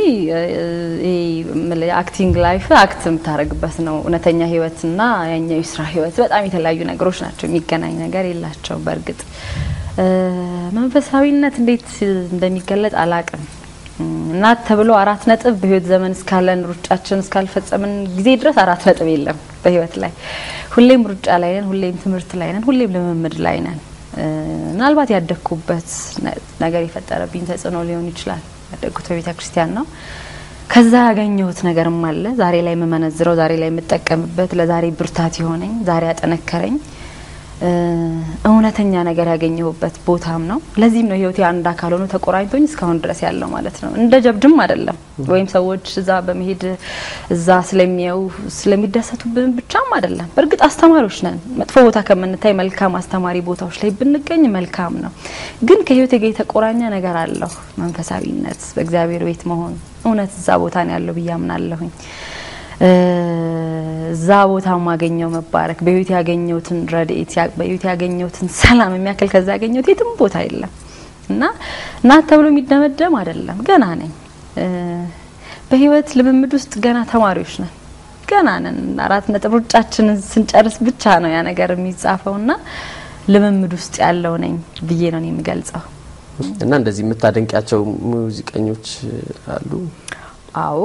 የአክቲንግ ላይፍ አክት የምታደርግበት ነው። እውነተኛ ህይወትና ያኛው የስራ ህይወት በጣም የተለያዩ ነገሮች ናቸው። የሚገናኝ ነገር የላቸው። በእርግጥ እ፣ መንፈሳዊነት እንዴት እንደሚገለጥ አላቅም። እናት ተብሎ አራት ነጥብ በህይወት ዘመን እስካለን ሩጫችን እስካልፈጸምን ጊዜ ድረስ አራት ነጥብ የለም በህይወት ላይ። ሁሌም ሩጫ ላይ ነን፣ ሁሌም ትምህርት ላይ ነን፣ ሁሌም ልምምድ ላይ ነን። እ፣ ምናልባት ያደግኩበት ነ- ነገር የፈጠረብኝ ተጽዕኖ ሊሆን ይችላል። ያደግኩት በቤተ ክርስቲያን ነው። ከዛ ያገኘሁት ነገርም አለ ዛሬ ላይ የምመነዝረው፣ ዛሬ ላይ የምጠቀምበት፣ ለዛሬ ብርታት የሆነኝ፣ ዛሬ ያጠነከረኝ እ፣ እውነተኛ ነገር ያገኘሁበት ቦታም ነው። ለዚህም ነው ህይወቴ አንድ አካል ሆኖ ተቆራኝቶኝ እስካሁን ድረስ ያለው ማለት ነው። እንደ ጀብድም አይደለም ወይም ሰዎች እዛ በመሄድ እዛ ስለሚያዩ ስለሚደሰቱብን ብቻም አይደለም። በእርግጥ አስተማሪዎች ነን። መጥፎ ቦታ ከምንታይ መልካም አስተማሪ ቦታዎች ላይ ብንገኝ መልካም ነው። ግን ከህይወቴ ጋር የተቆራኘ ነገር አለው። መንፈሳዊነት፣ በእግዚአብሔር ቤት መሆን እውነት እዛ ቦታ ነው ያለው ብዬ አምናለሁኝ። እ፣ እዛ ቦታ ማገኘው መባረክ በህይወት ያገኘሁትን ረድኤት ያ- በህይወት ያገኘሁትን ሰላም የሚያክል ከዛ ያገኘሁት የትም ቦታ የለም እና እናት ተብሎ የሚደመደም አይደለም። ገና ነኝ እ፣ በህይወት ልምምድ ውስጥ ገና ተማሪዎች ነን። ገና ነን። አራት ነጥብ ሩጫችንን ስንጨርስ ብቻ ነው ያ ነገር የሚጻፈው እና ልምምድ ውስጥ ያለው ነኝ ብዬ ነው እኔ የምገልጸው። እና እንደዚህ የምታደንቂያቸው ሙዚቀኞች አሉ? አዎ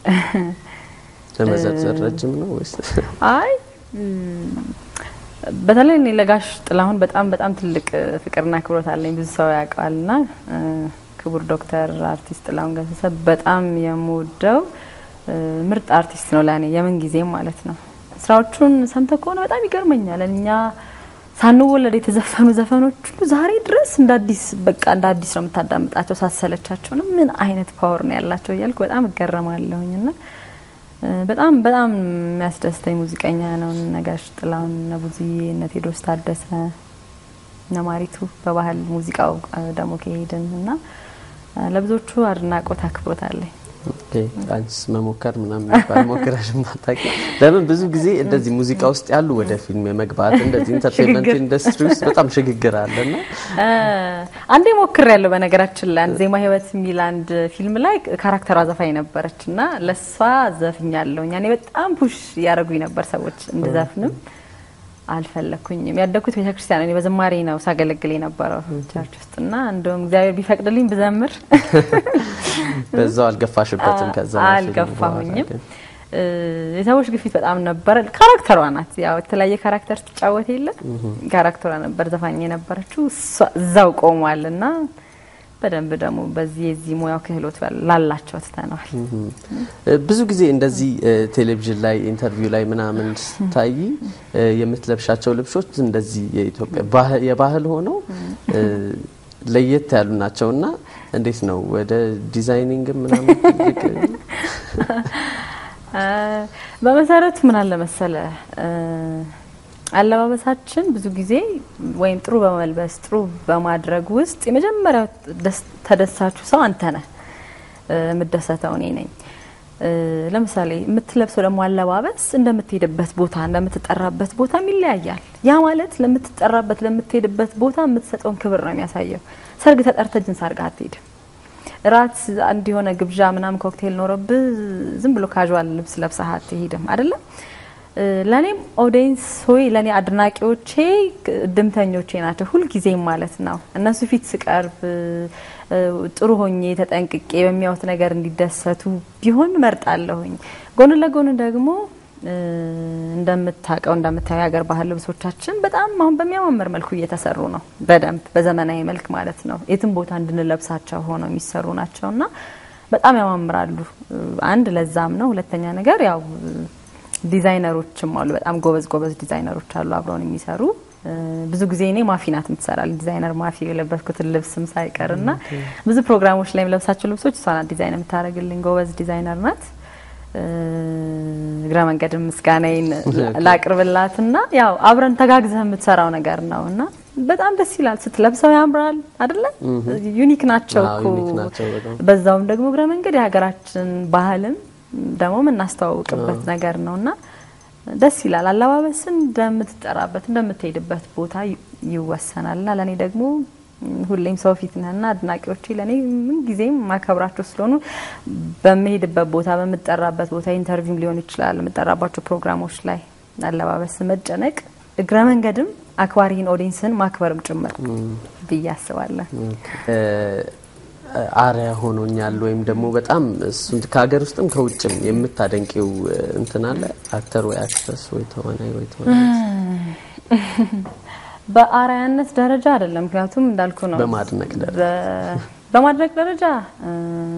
ለመዘርዘር ረጅም ነው ወይስ? አይ እም፣ በተለይ እኔ ለጋሽ ጥላሁን በጣም በጣም ትልቅ ፍቅርና አክብሮት አለኝ። ብዙ ሰው ያውቀዋልና እ፣ ክቡር ዶክተር አርቲስት ጥላሁን ገሰሰ በጣም የምወደው እ፣ ምርጥ አርቲስት ነው ለእኔ የምን ጊዜም ማለት ነው። ስራዎቹን ሰምተ ከሆነ በጣም ይገርመኛል። እኛ ሳንወለድ የተዘፈኑ ዘፈኖች ሁሉ ዛሬ ድረስ እንደ አዲስ በቃ እንደ አዲስ ነው የምታዳምጣቸው ሳሰለቻቸው ነው። ምን አይነት ፓወር ነው ያላቸው እያልኩ በጣም እገረማለሁኝ እና እ፣ በጣም በጣም የሚያስደስተኝ ሙዚቀኛ ነው። እነ ጋሽ ጥላሁን፣ እነ ብዙዬ፣ እነ ቴዎድሮስ ታደሰ፣ እነ ማሪቱ በባህል ሙዚቃው እ፣ ደግሞ ከሄድን እና እ፣ ለብዙዎቹ አድናቆት አክብሮት አለኝ። ኦኬ፣ አንቺስ መሞከር ምናምን የሚባል ሞክረሽ ማታውቂ? ለምን ብዙ ጊዜ እንደዚህ ሙዚቃ ውስጥ ያሉ ወደ ፊልም የመግባት እንደዚህ ኢንተርቴንመንት ሽግግር። ኢንዱስትሪ ውስጥ በጣም ሽግግር አለና እ፣ አንዴ ሞክር ያለው በነገራችን ላይ አንድ ዜማ ህይወት የሚል አንድ ፊልም ላይ ካራክተሯ ዘፋኝ ነበረች እና ለእሷ ዘፍኛለሁ። እኔ በጣም ፑሽ እያደረጉኝ ነበር ሰዎች እንድዘፍንም አልፈለኩኝም። ያደግኩት ቤተክርስቲያን እኔ በዝማሬ ነው ሳገለግል የነበረው ቸርች ውስጥ እና እንደውም እግዚአብሔር ቢፈቅድልኝ ብዘምር በዛው አልገፋሽበትም። ከዛ ነው ፊልሙ አልገፋሁኝም። በኋላ ግን እ፣ የሰዎች ግፊት በጣም ነበረ። ካራክተሯ ናት ያው የተለያየ ካራክተር ትጫወት የለ ካራክተሯ ነበር ዘፋኝ የነበረችው እሷ- እዛው ቆሟል እና በደንብ ደግሞ በዚህ የዚህ ሙያው ክህሎት ላላቸው ትተነዋል። እ፣ ብዙ ጊዜ እንደዚህ እ፣ ቴሌቪዥን ላይ ኢንተርቪው ላይ ምናምን ስታይ እ፣ የምትለብሻቸው ልብሶች እንደዚህ የኢትዮጵያ ባህ- የባህል ሆነው እ፣ ለየት ያሉ ናቸው እና እንዴት ነው ወደ ዲዛይኒንግ ምናምን ትልቅ እ፣ በመሰረቱ ምን አለ መሰለ እ፣ አለባበሳችን ብዙ ጊዜ ወይም ጥሩ በመልበስ ጥሩ በማድረግ ውስጥ የመጀመሪያው ደስ- ተደሳቹ ሰው አንተ ነህ። እ፣ የምደሰተው እኔ ነኝ። እ፣ ለምሳሌ የምትለብሰው ደግሞ አለባበስ እንደምትሄድበት ቦታ እንደምትጠራበት ቦታም ይለያያል። ያ ማለት ለምትጠራበት ለምትሄድበት ቦታ የምትሰጠውን ክብር ነው የሚያሳየው። ሰርግ ተጠርተ ጅንስ አድርገህ አትሄድም። እራት አንድ የሆነ ግብዣ ምናምን ኮክቴል ኖረብህ ዝም ብሎ ካዥዋል ልብስ ለብሰህ አትሄድም አይደለም። እ፣ ለእኔም ኦዲየንስ ሆይ ለእኔ አድናቂዎቼ ድምተኞቼ ናቸው ሁልጊዜም ማለት ነው። እነሱ ፊት ስቀርብ እ፣ ጥሩ ሆኜ ተጠንቅቄ በሚያዩት ነገር እንዲደሰቱ ቢሆን እመርጣለሁኝ። ጎን ለጎን ደግሞ እ፣ እንደምታውቀው እንደምታየው የሀገር ባህል ልብሶቻችን በጣም አሁን በሚያማምር መልኩ እየተሰሩ ነው። በደንብ በዘመናዊ መልክ ማለት ነው። የትም ቦታ እንድንለብሳቸው ሆነው የሚሰሩ ናቸው እና በጣም ያማምራሉ። እ፣ አንድ ለዛም ነው። ሁለተኛ ነገር ያው እ፣ ዲዛይነሮችም አሉ። በጣም ጎበዝ ጎበዝ ዲዛይነሮች አሉ አብረውን የሚሰሩ እ፣ ብዙ ጊዜ እኔ ማፊ ናት የምትሰራል ዲዛይነር ማፊ የለበስኩትን ልብስም ሳይቀር እና ብዙ ፕሮግራሞች ላይ የምለብሳቸው ልብሶች እሷ ናት ዲዛይን የምታደርግልኝ ጎበዝ ዲዛይነር ናት። እ፣ እግረ መንገድም ምስጋናዬን ላቅርብላትና ያው አብረን ተጋግዘህ የምትሰራው ነገር ነው እና በጣም ደስ ይላል። ስትለብሰው ያምራል አይደለ? ዩኒክ ናቸው አዎ፣ እኮ ዩኒክ ናቸው በጣም። በዛውም ደግሞ እግረ መንገድ የሀገራችን ባህልም ደግሞ የምናስተዋውቅበት ነገር ነው እና ደስ ይላል። አለባበስን እንደምትጠራበት እንደምትሄድበት ቦታ ይ- ይወሰናል እና ለእኔ ደግሞ ም፣ ሁሌም ሰው ፊት ነህና አድናቂዎቼ ለእኔ ምን ጊዜም ማከብራቸው ስለሆኑ በምሄድበት ቦታ በምጠራበት ቦታ ኢንተርቪውም ሊሆን ይችላል የምጠራባቸው ፕሮግራሞች ላይ አለባበስ መጨነቅ እግረ መንገድም አክባሪህን ኦዲንስን ማክበርም ጭምር ብዬ አስባለሁ። እ፣ አሪያ ሆኖኛል ወይም ደግሞ በጣም እሱን ከሀገር ውስጥም ከውጭም የምታደንቂው እ፣ እንትን አለ አክተር ወይ አክትረስ ወይ ተዋናይ ወይ ተዋናይ በአርአያነት ደረጃ አይደለም፣ ምክንያቱም እንዳልኩ ነው። በማድነቅ ደረጃ በ- በማድነቅ ደረጃ እ፣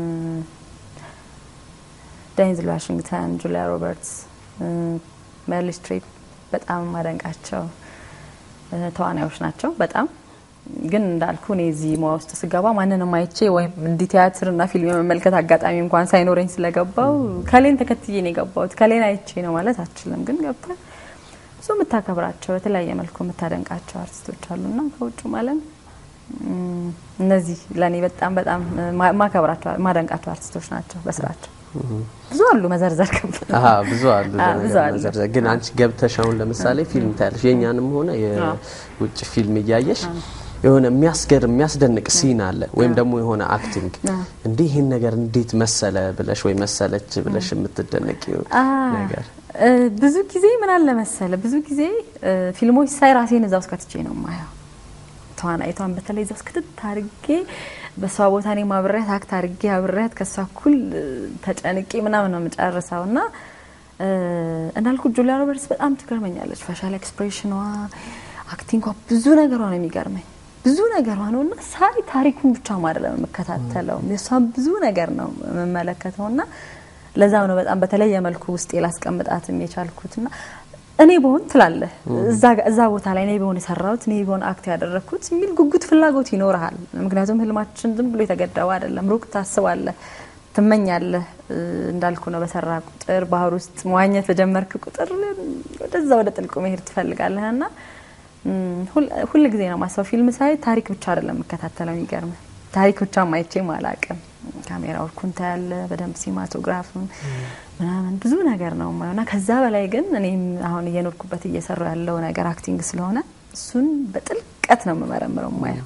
ዴንዝል ዋሽንግተን፣ ጁሊያ ሮበርትስ፣ እ፣ ሜሪል ስትሪፕ በጣም ማደንቃቸው እ፣ ተዋናዮች ናቸው። በጣም ግን እንዳልኩ እኔ እዚህ ሙያ ውስጥ ስገባ ማንንም አይቼ ወይም እንዲህ ቲያትርና ፊልም የመመልከት አጋጣሚ እንኳን ሳይኖረኝ ስለገባው ከሌን ተከትዬ ነው የገባሁት። ከሌን አይቼ ነው ማለት አልችልም። ግን ገብተ ብዙ የምታከብራቸው በተለያየ መልኩ የምታደንቃቸው አርቲስቶች አሉና ከውጭም ዓለም እም፣ እነዚህ ለእኔ በጣም በጣም ማ- ማከብራቸው ማደንቃቸው አርቲስቶች ናቸው በስራቸው። ብዙ አሉ መዘርዘር ከብድ ነው። አሀ ብዙ አሉ አዎ፣ ብዙ ለነገር አሉ። መዘርዘር። ግን አንቺ ገብተሽ አሁን ለምሳሌ ፊልም ታያለሽ፣ የእኛንም ሆነ የውጭ ፊልም እያየሽ የሆነ የሚያስገርም የሚያስደንቅ ሲን አለ ወይም ደግሞ የሆነ አክቲንግ እንዲህ ይህን ነገር እንዴት መሰለ ብለሽ ወይ መሰለች ብለሽ የምትደነቂው አ፣ ነገር እ፣ ብዙ ጊዜ ምን አለ መሰለ ብዙ ጊዜ እ፣ ፊልሞች ሳይ ራሴን እዛ ውስጥ ከትቼ ነው የማየው። ተዋናይቷን በተለይ ዘብስ ክትት አድርጌ በእሷ ቦታ እኔ ማብሬያት አክት አድርጌ አብሬያት ከእሷ እኩል እ፣ ተጨንቄ ምናምን ነው የምጨርሰው እና እ፣ እንዳልኩት ጁሊያ ሮበርትስ በጣም ትገርመኛለች። ፋሻል ኤክስፕሬሽኗ፣ አክቲንጓ፣ ብዙ ነገሯ ነው የሚገርመኝ ብዙ ነገሯ ነው እና ሳይ ታሪኩን ብቻ አይደለም የምከታተለው የእሷን ብዙ ነገር ነው የምመለከተው እና ለዛም ነው በጣም በተለየ መልኩ ውስጤ ላስቀምጣትም የቻልኩት እና እኔ በሆን ትላለህ እዛ ጋ- እዛ ቦታ ላይ እኔ በሆን የሰራሁት እኔ በሆን አክት ያደረግኩት የሚል ጉጉት ፍላጎት ይኖርሃል። ምክንያቱም ህልማችን ዝም ብሎ የተገደበ አይደለም። ሩቅ ታስባለህ፣ ትመኛለህ። እ፣ እንዳልኩ ነው በሰራ ቁጥር ባህር ውስጥ መዋኘት በጀመርክ ቁጥር ወደዛ ወደ ጥልቁ መሄድ ትፈልጋለህ እና እም፣ ሁል- ሁል ጊዜ ነው ማሰብ ፊልም ሳይ ታሪክ ብቻ አይደለም የምከታተለው። የሚገርም ታሪክ ብቻ ማይቼም አላቅም። ካሜራው ኩንታ ያለ በደንብ ሲማቶግራፍም ምናምን ብዙ ነገር ነው የማየው እና ከዛ በላይ ግን እኔም አሁን እየኖርኩበት እየሰራው ያለው ነገር አክቲንግ ስለሆነ እሱን በጥልቀት ነው የምመረምረው የማየው።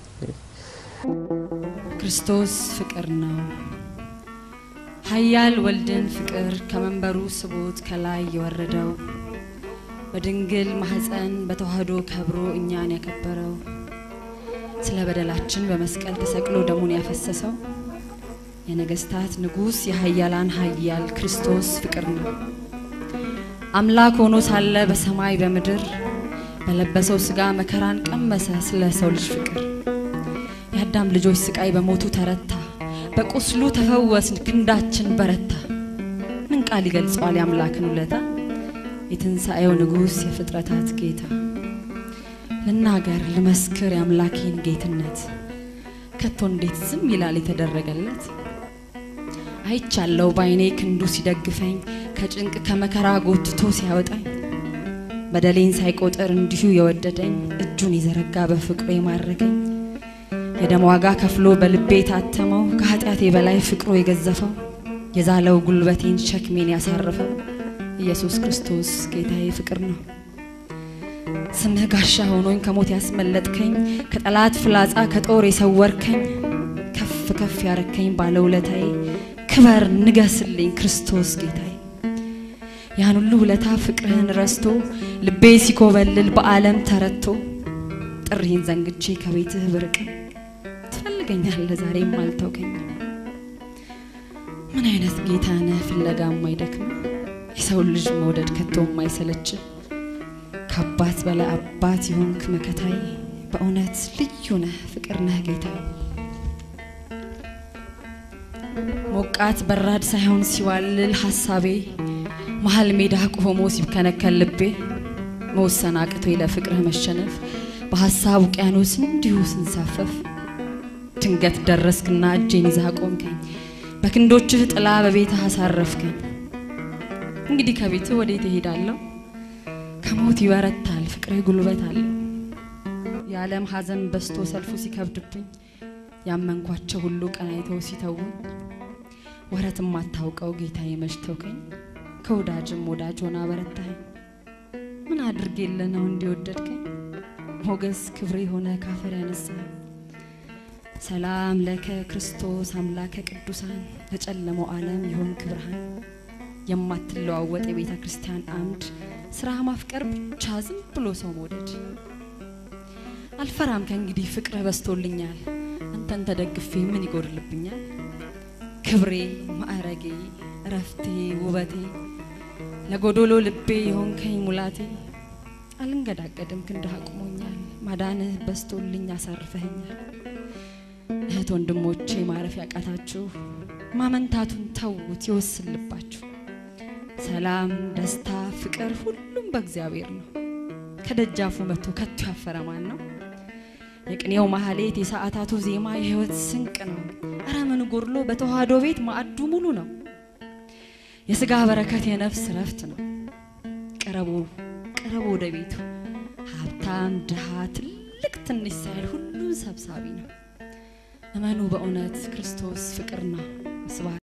ክርስቶስ ፍቅር ነው። ኃያል ወልድን ፍቅር ከመንበሩ ስቦት ከላይ የወረደው በድንግል ማህፀን በተዋህዶ ከብሮ እኛን ያከበረው ስለ በደላችን በመስቀል ተሰቅሎ ደሙን ያፈሰሰው የነገስታት ንጉስ የኃያላን ኃያል ክርስቶስ ፍቅር ነው። አምላክ ሆኖ ሳለ በሰማይ በምድር በለበሰው ስጋ መከራን ቀመሰ ስለ ሰው ልጅ ፍቅር የአዳም ልጆች ስቃይ በሞቱ ተረታ፣ በቁስሉ ተፈወስን ክንዳችን በረታ። ምን ቃል ይገልጸዋል የአምላክን ውለታ? የትንሣኤው ንጉሥ የፍጥረታት ጌታ። ልናገር ልመስክር የአምላኬን ጌትነት፣ ከቶ እንዴት ዝም ይላል የተደረገለት? አይቻለው ባይኔ ክንዱ ሲደግፈኝ፣ ከጭንቅ ከመከራ ጎትቶ ሲያወጣኝ፣ በደሌን ሳይቆጥር እንዲሁ የወደደኝ፣ እጁን የዘረጋ በፍቅሩ የማረከኝ የደም ዋጋ ከፍሎ በልቤ የታተመው ከኃጢአቴ በላይ ፍቅሩ የገዘፈው የዛለው ጉልበቴን ሸክሜን ያሳረፈው ኢየሱስ ክርስቶስ ጌታዬ ፍቅር ነው። ስምህ ጋሻ ሆኖኝ ከሞት ያስመለጥከኝ ከጠላት ፍላጻ ከጦር የሰወርከኝ ከፍ ከፍ ያረከኝ ባለውለታዬ ክበር ንገስልኝ ክርስቶስ ጌታዬ። ያን ሁሉ ውለታ ፍቅርህን ረስቶ ልቤ ሲኮበልል በዓለም ተረቶ ጥሪህን ዘንግቼ ከቤትህ ብርቅም ትፈልገኛለህ ዛሬም አልተውከኝም። ምን አይነት ጌታ ነህ ፍለጋ የማይደክም የሰው ልጅ መውደድ ከቶ የማይሰለች ከአባት በላይ አባት የሆንክ መከታዬ በእውነት ልዩ ነህ ፍቅር ነህ ጌታዬ። ሞቃት በራድ ሳይሆን ሲዋልል ሀሳቤ መሀል ሜዳ ቆሞ ሲብከነከል ልቤ መወሰን አቅቶኝ ለፍቅርህ መሸነፍ በሀሳብ ውቅያኖስ እንዲሁ ስንሳፈፍ ድንገት ደረስክና እጄን ይዛ ቆምከኝ በክንዶችህ ጥላ በቤትህ አሳረፍከኝ። እንግዲህ ከቤትህ ወዴት እሄዳለሁ? ከሞት ይበረታል ፍቅርህ ጉልበት አለው። የዓለም ሐዘን በስቶ ሰልፉ ሲከብድብኝ ያመንኳቸው ሁሉ ቀናይተው ሲተውኝ ወረት የማታውቀው ጌታዬ መች ተውከኝ። ከወዳጅም ወዳጅ ሆና በረታኸኝ። ምን አድርጌልህ ነው እንዲወደድከኝ? ሞገስ ክብሬ ሆነ ካፈር ያነሳኸኝ። ሰላም ለከ ክርስቶስ አምላከ ቅዱሳን ለጨለመው ዓለም የሆንክ ብርሃን የማትለዋወጥ የቤተ ክርስቲያን አምድ ስራ ማፍቀር ብቻ ዝም ብሎ ሰው መውደድ አልፈራም ከእንግዲህ ፍቅርህ በስቶልኛል አንተን ተደግፌ ምን ይጎድልብኛል ክብሬ ማዕረጌ እረፍቴ ውበቴ ለጎዶሎ ልቤ የሆንከኝ ሙላቴ አልንገዳገድም ክንድህ አቁሞኛል ማዳንህ በስቶልኝ አሳርፈኸኛል እህት ወንድሞቼ ማረፍ ያቃታችሁ ማመንታቱን ተዉት ይወስልባችሁ ሰላም ደስታ ፍቅር ሁሉም በእግዚአብሔር ነው ከደጃፉ መጥቶ ከቶ ያፈረ ማን ነው የቅኔው ማህሌት የሰዓታቱ ዜማ የህይወት ስንቅ ነው እረ ምን ጎድሎ በተዋህዶ ቤት ማዕዱ ሙሉ ነው የስጋ በረከት የነፍስ ረፍት ነው ቅረቡ ቅረቡ ወደ ቤቱ ሀብታም ድሃ ትልቅ ትንሽ ሳይል ሁሉን ሰብሳቢ ነው እመኑ በእውነት ክርስቶስ ፍቅር ነው ስብሐት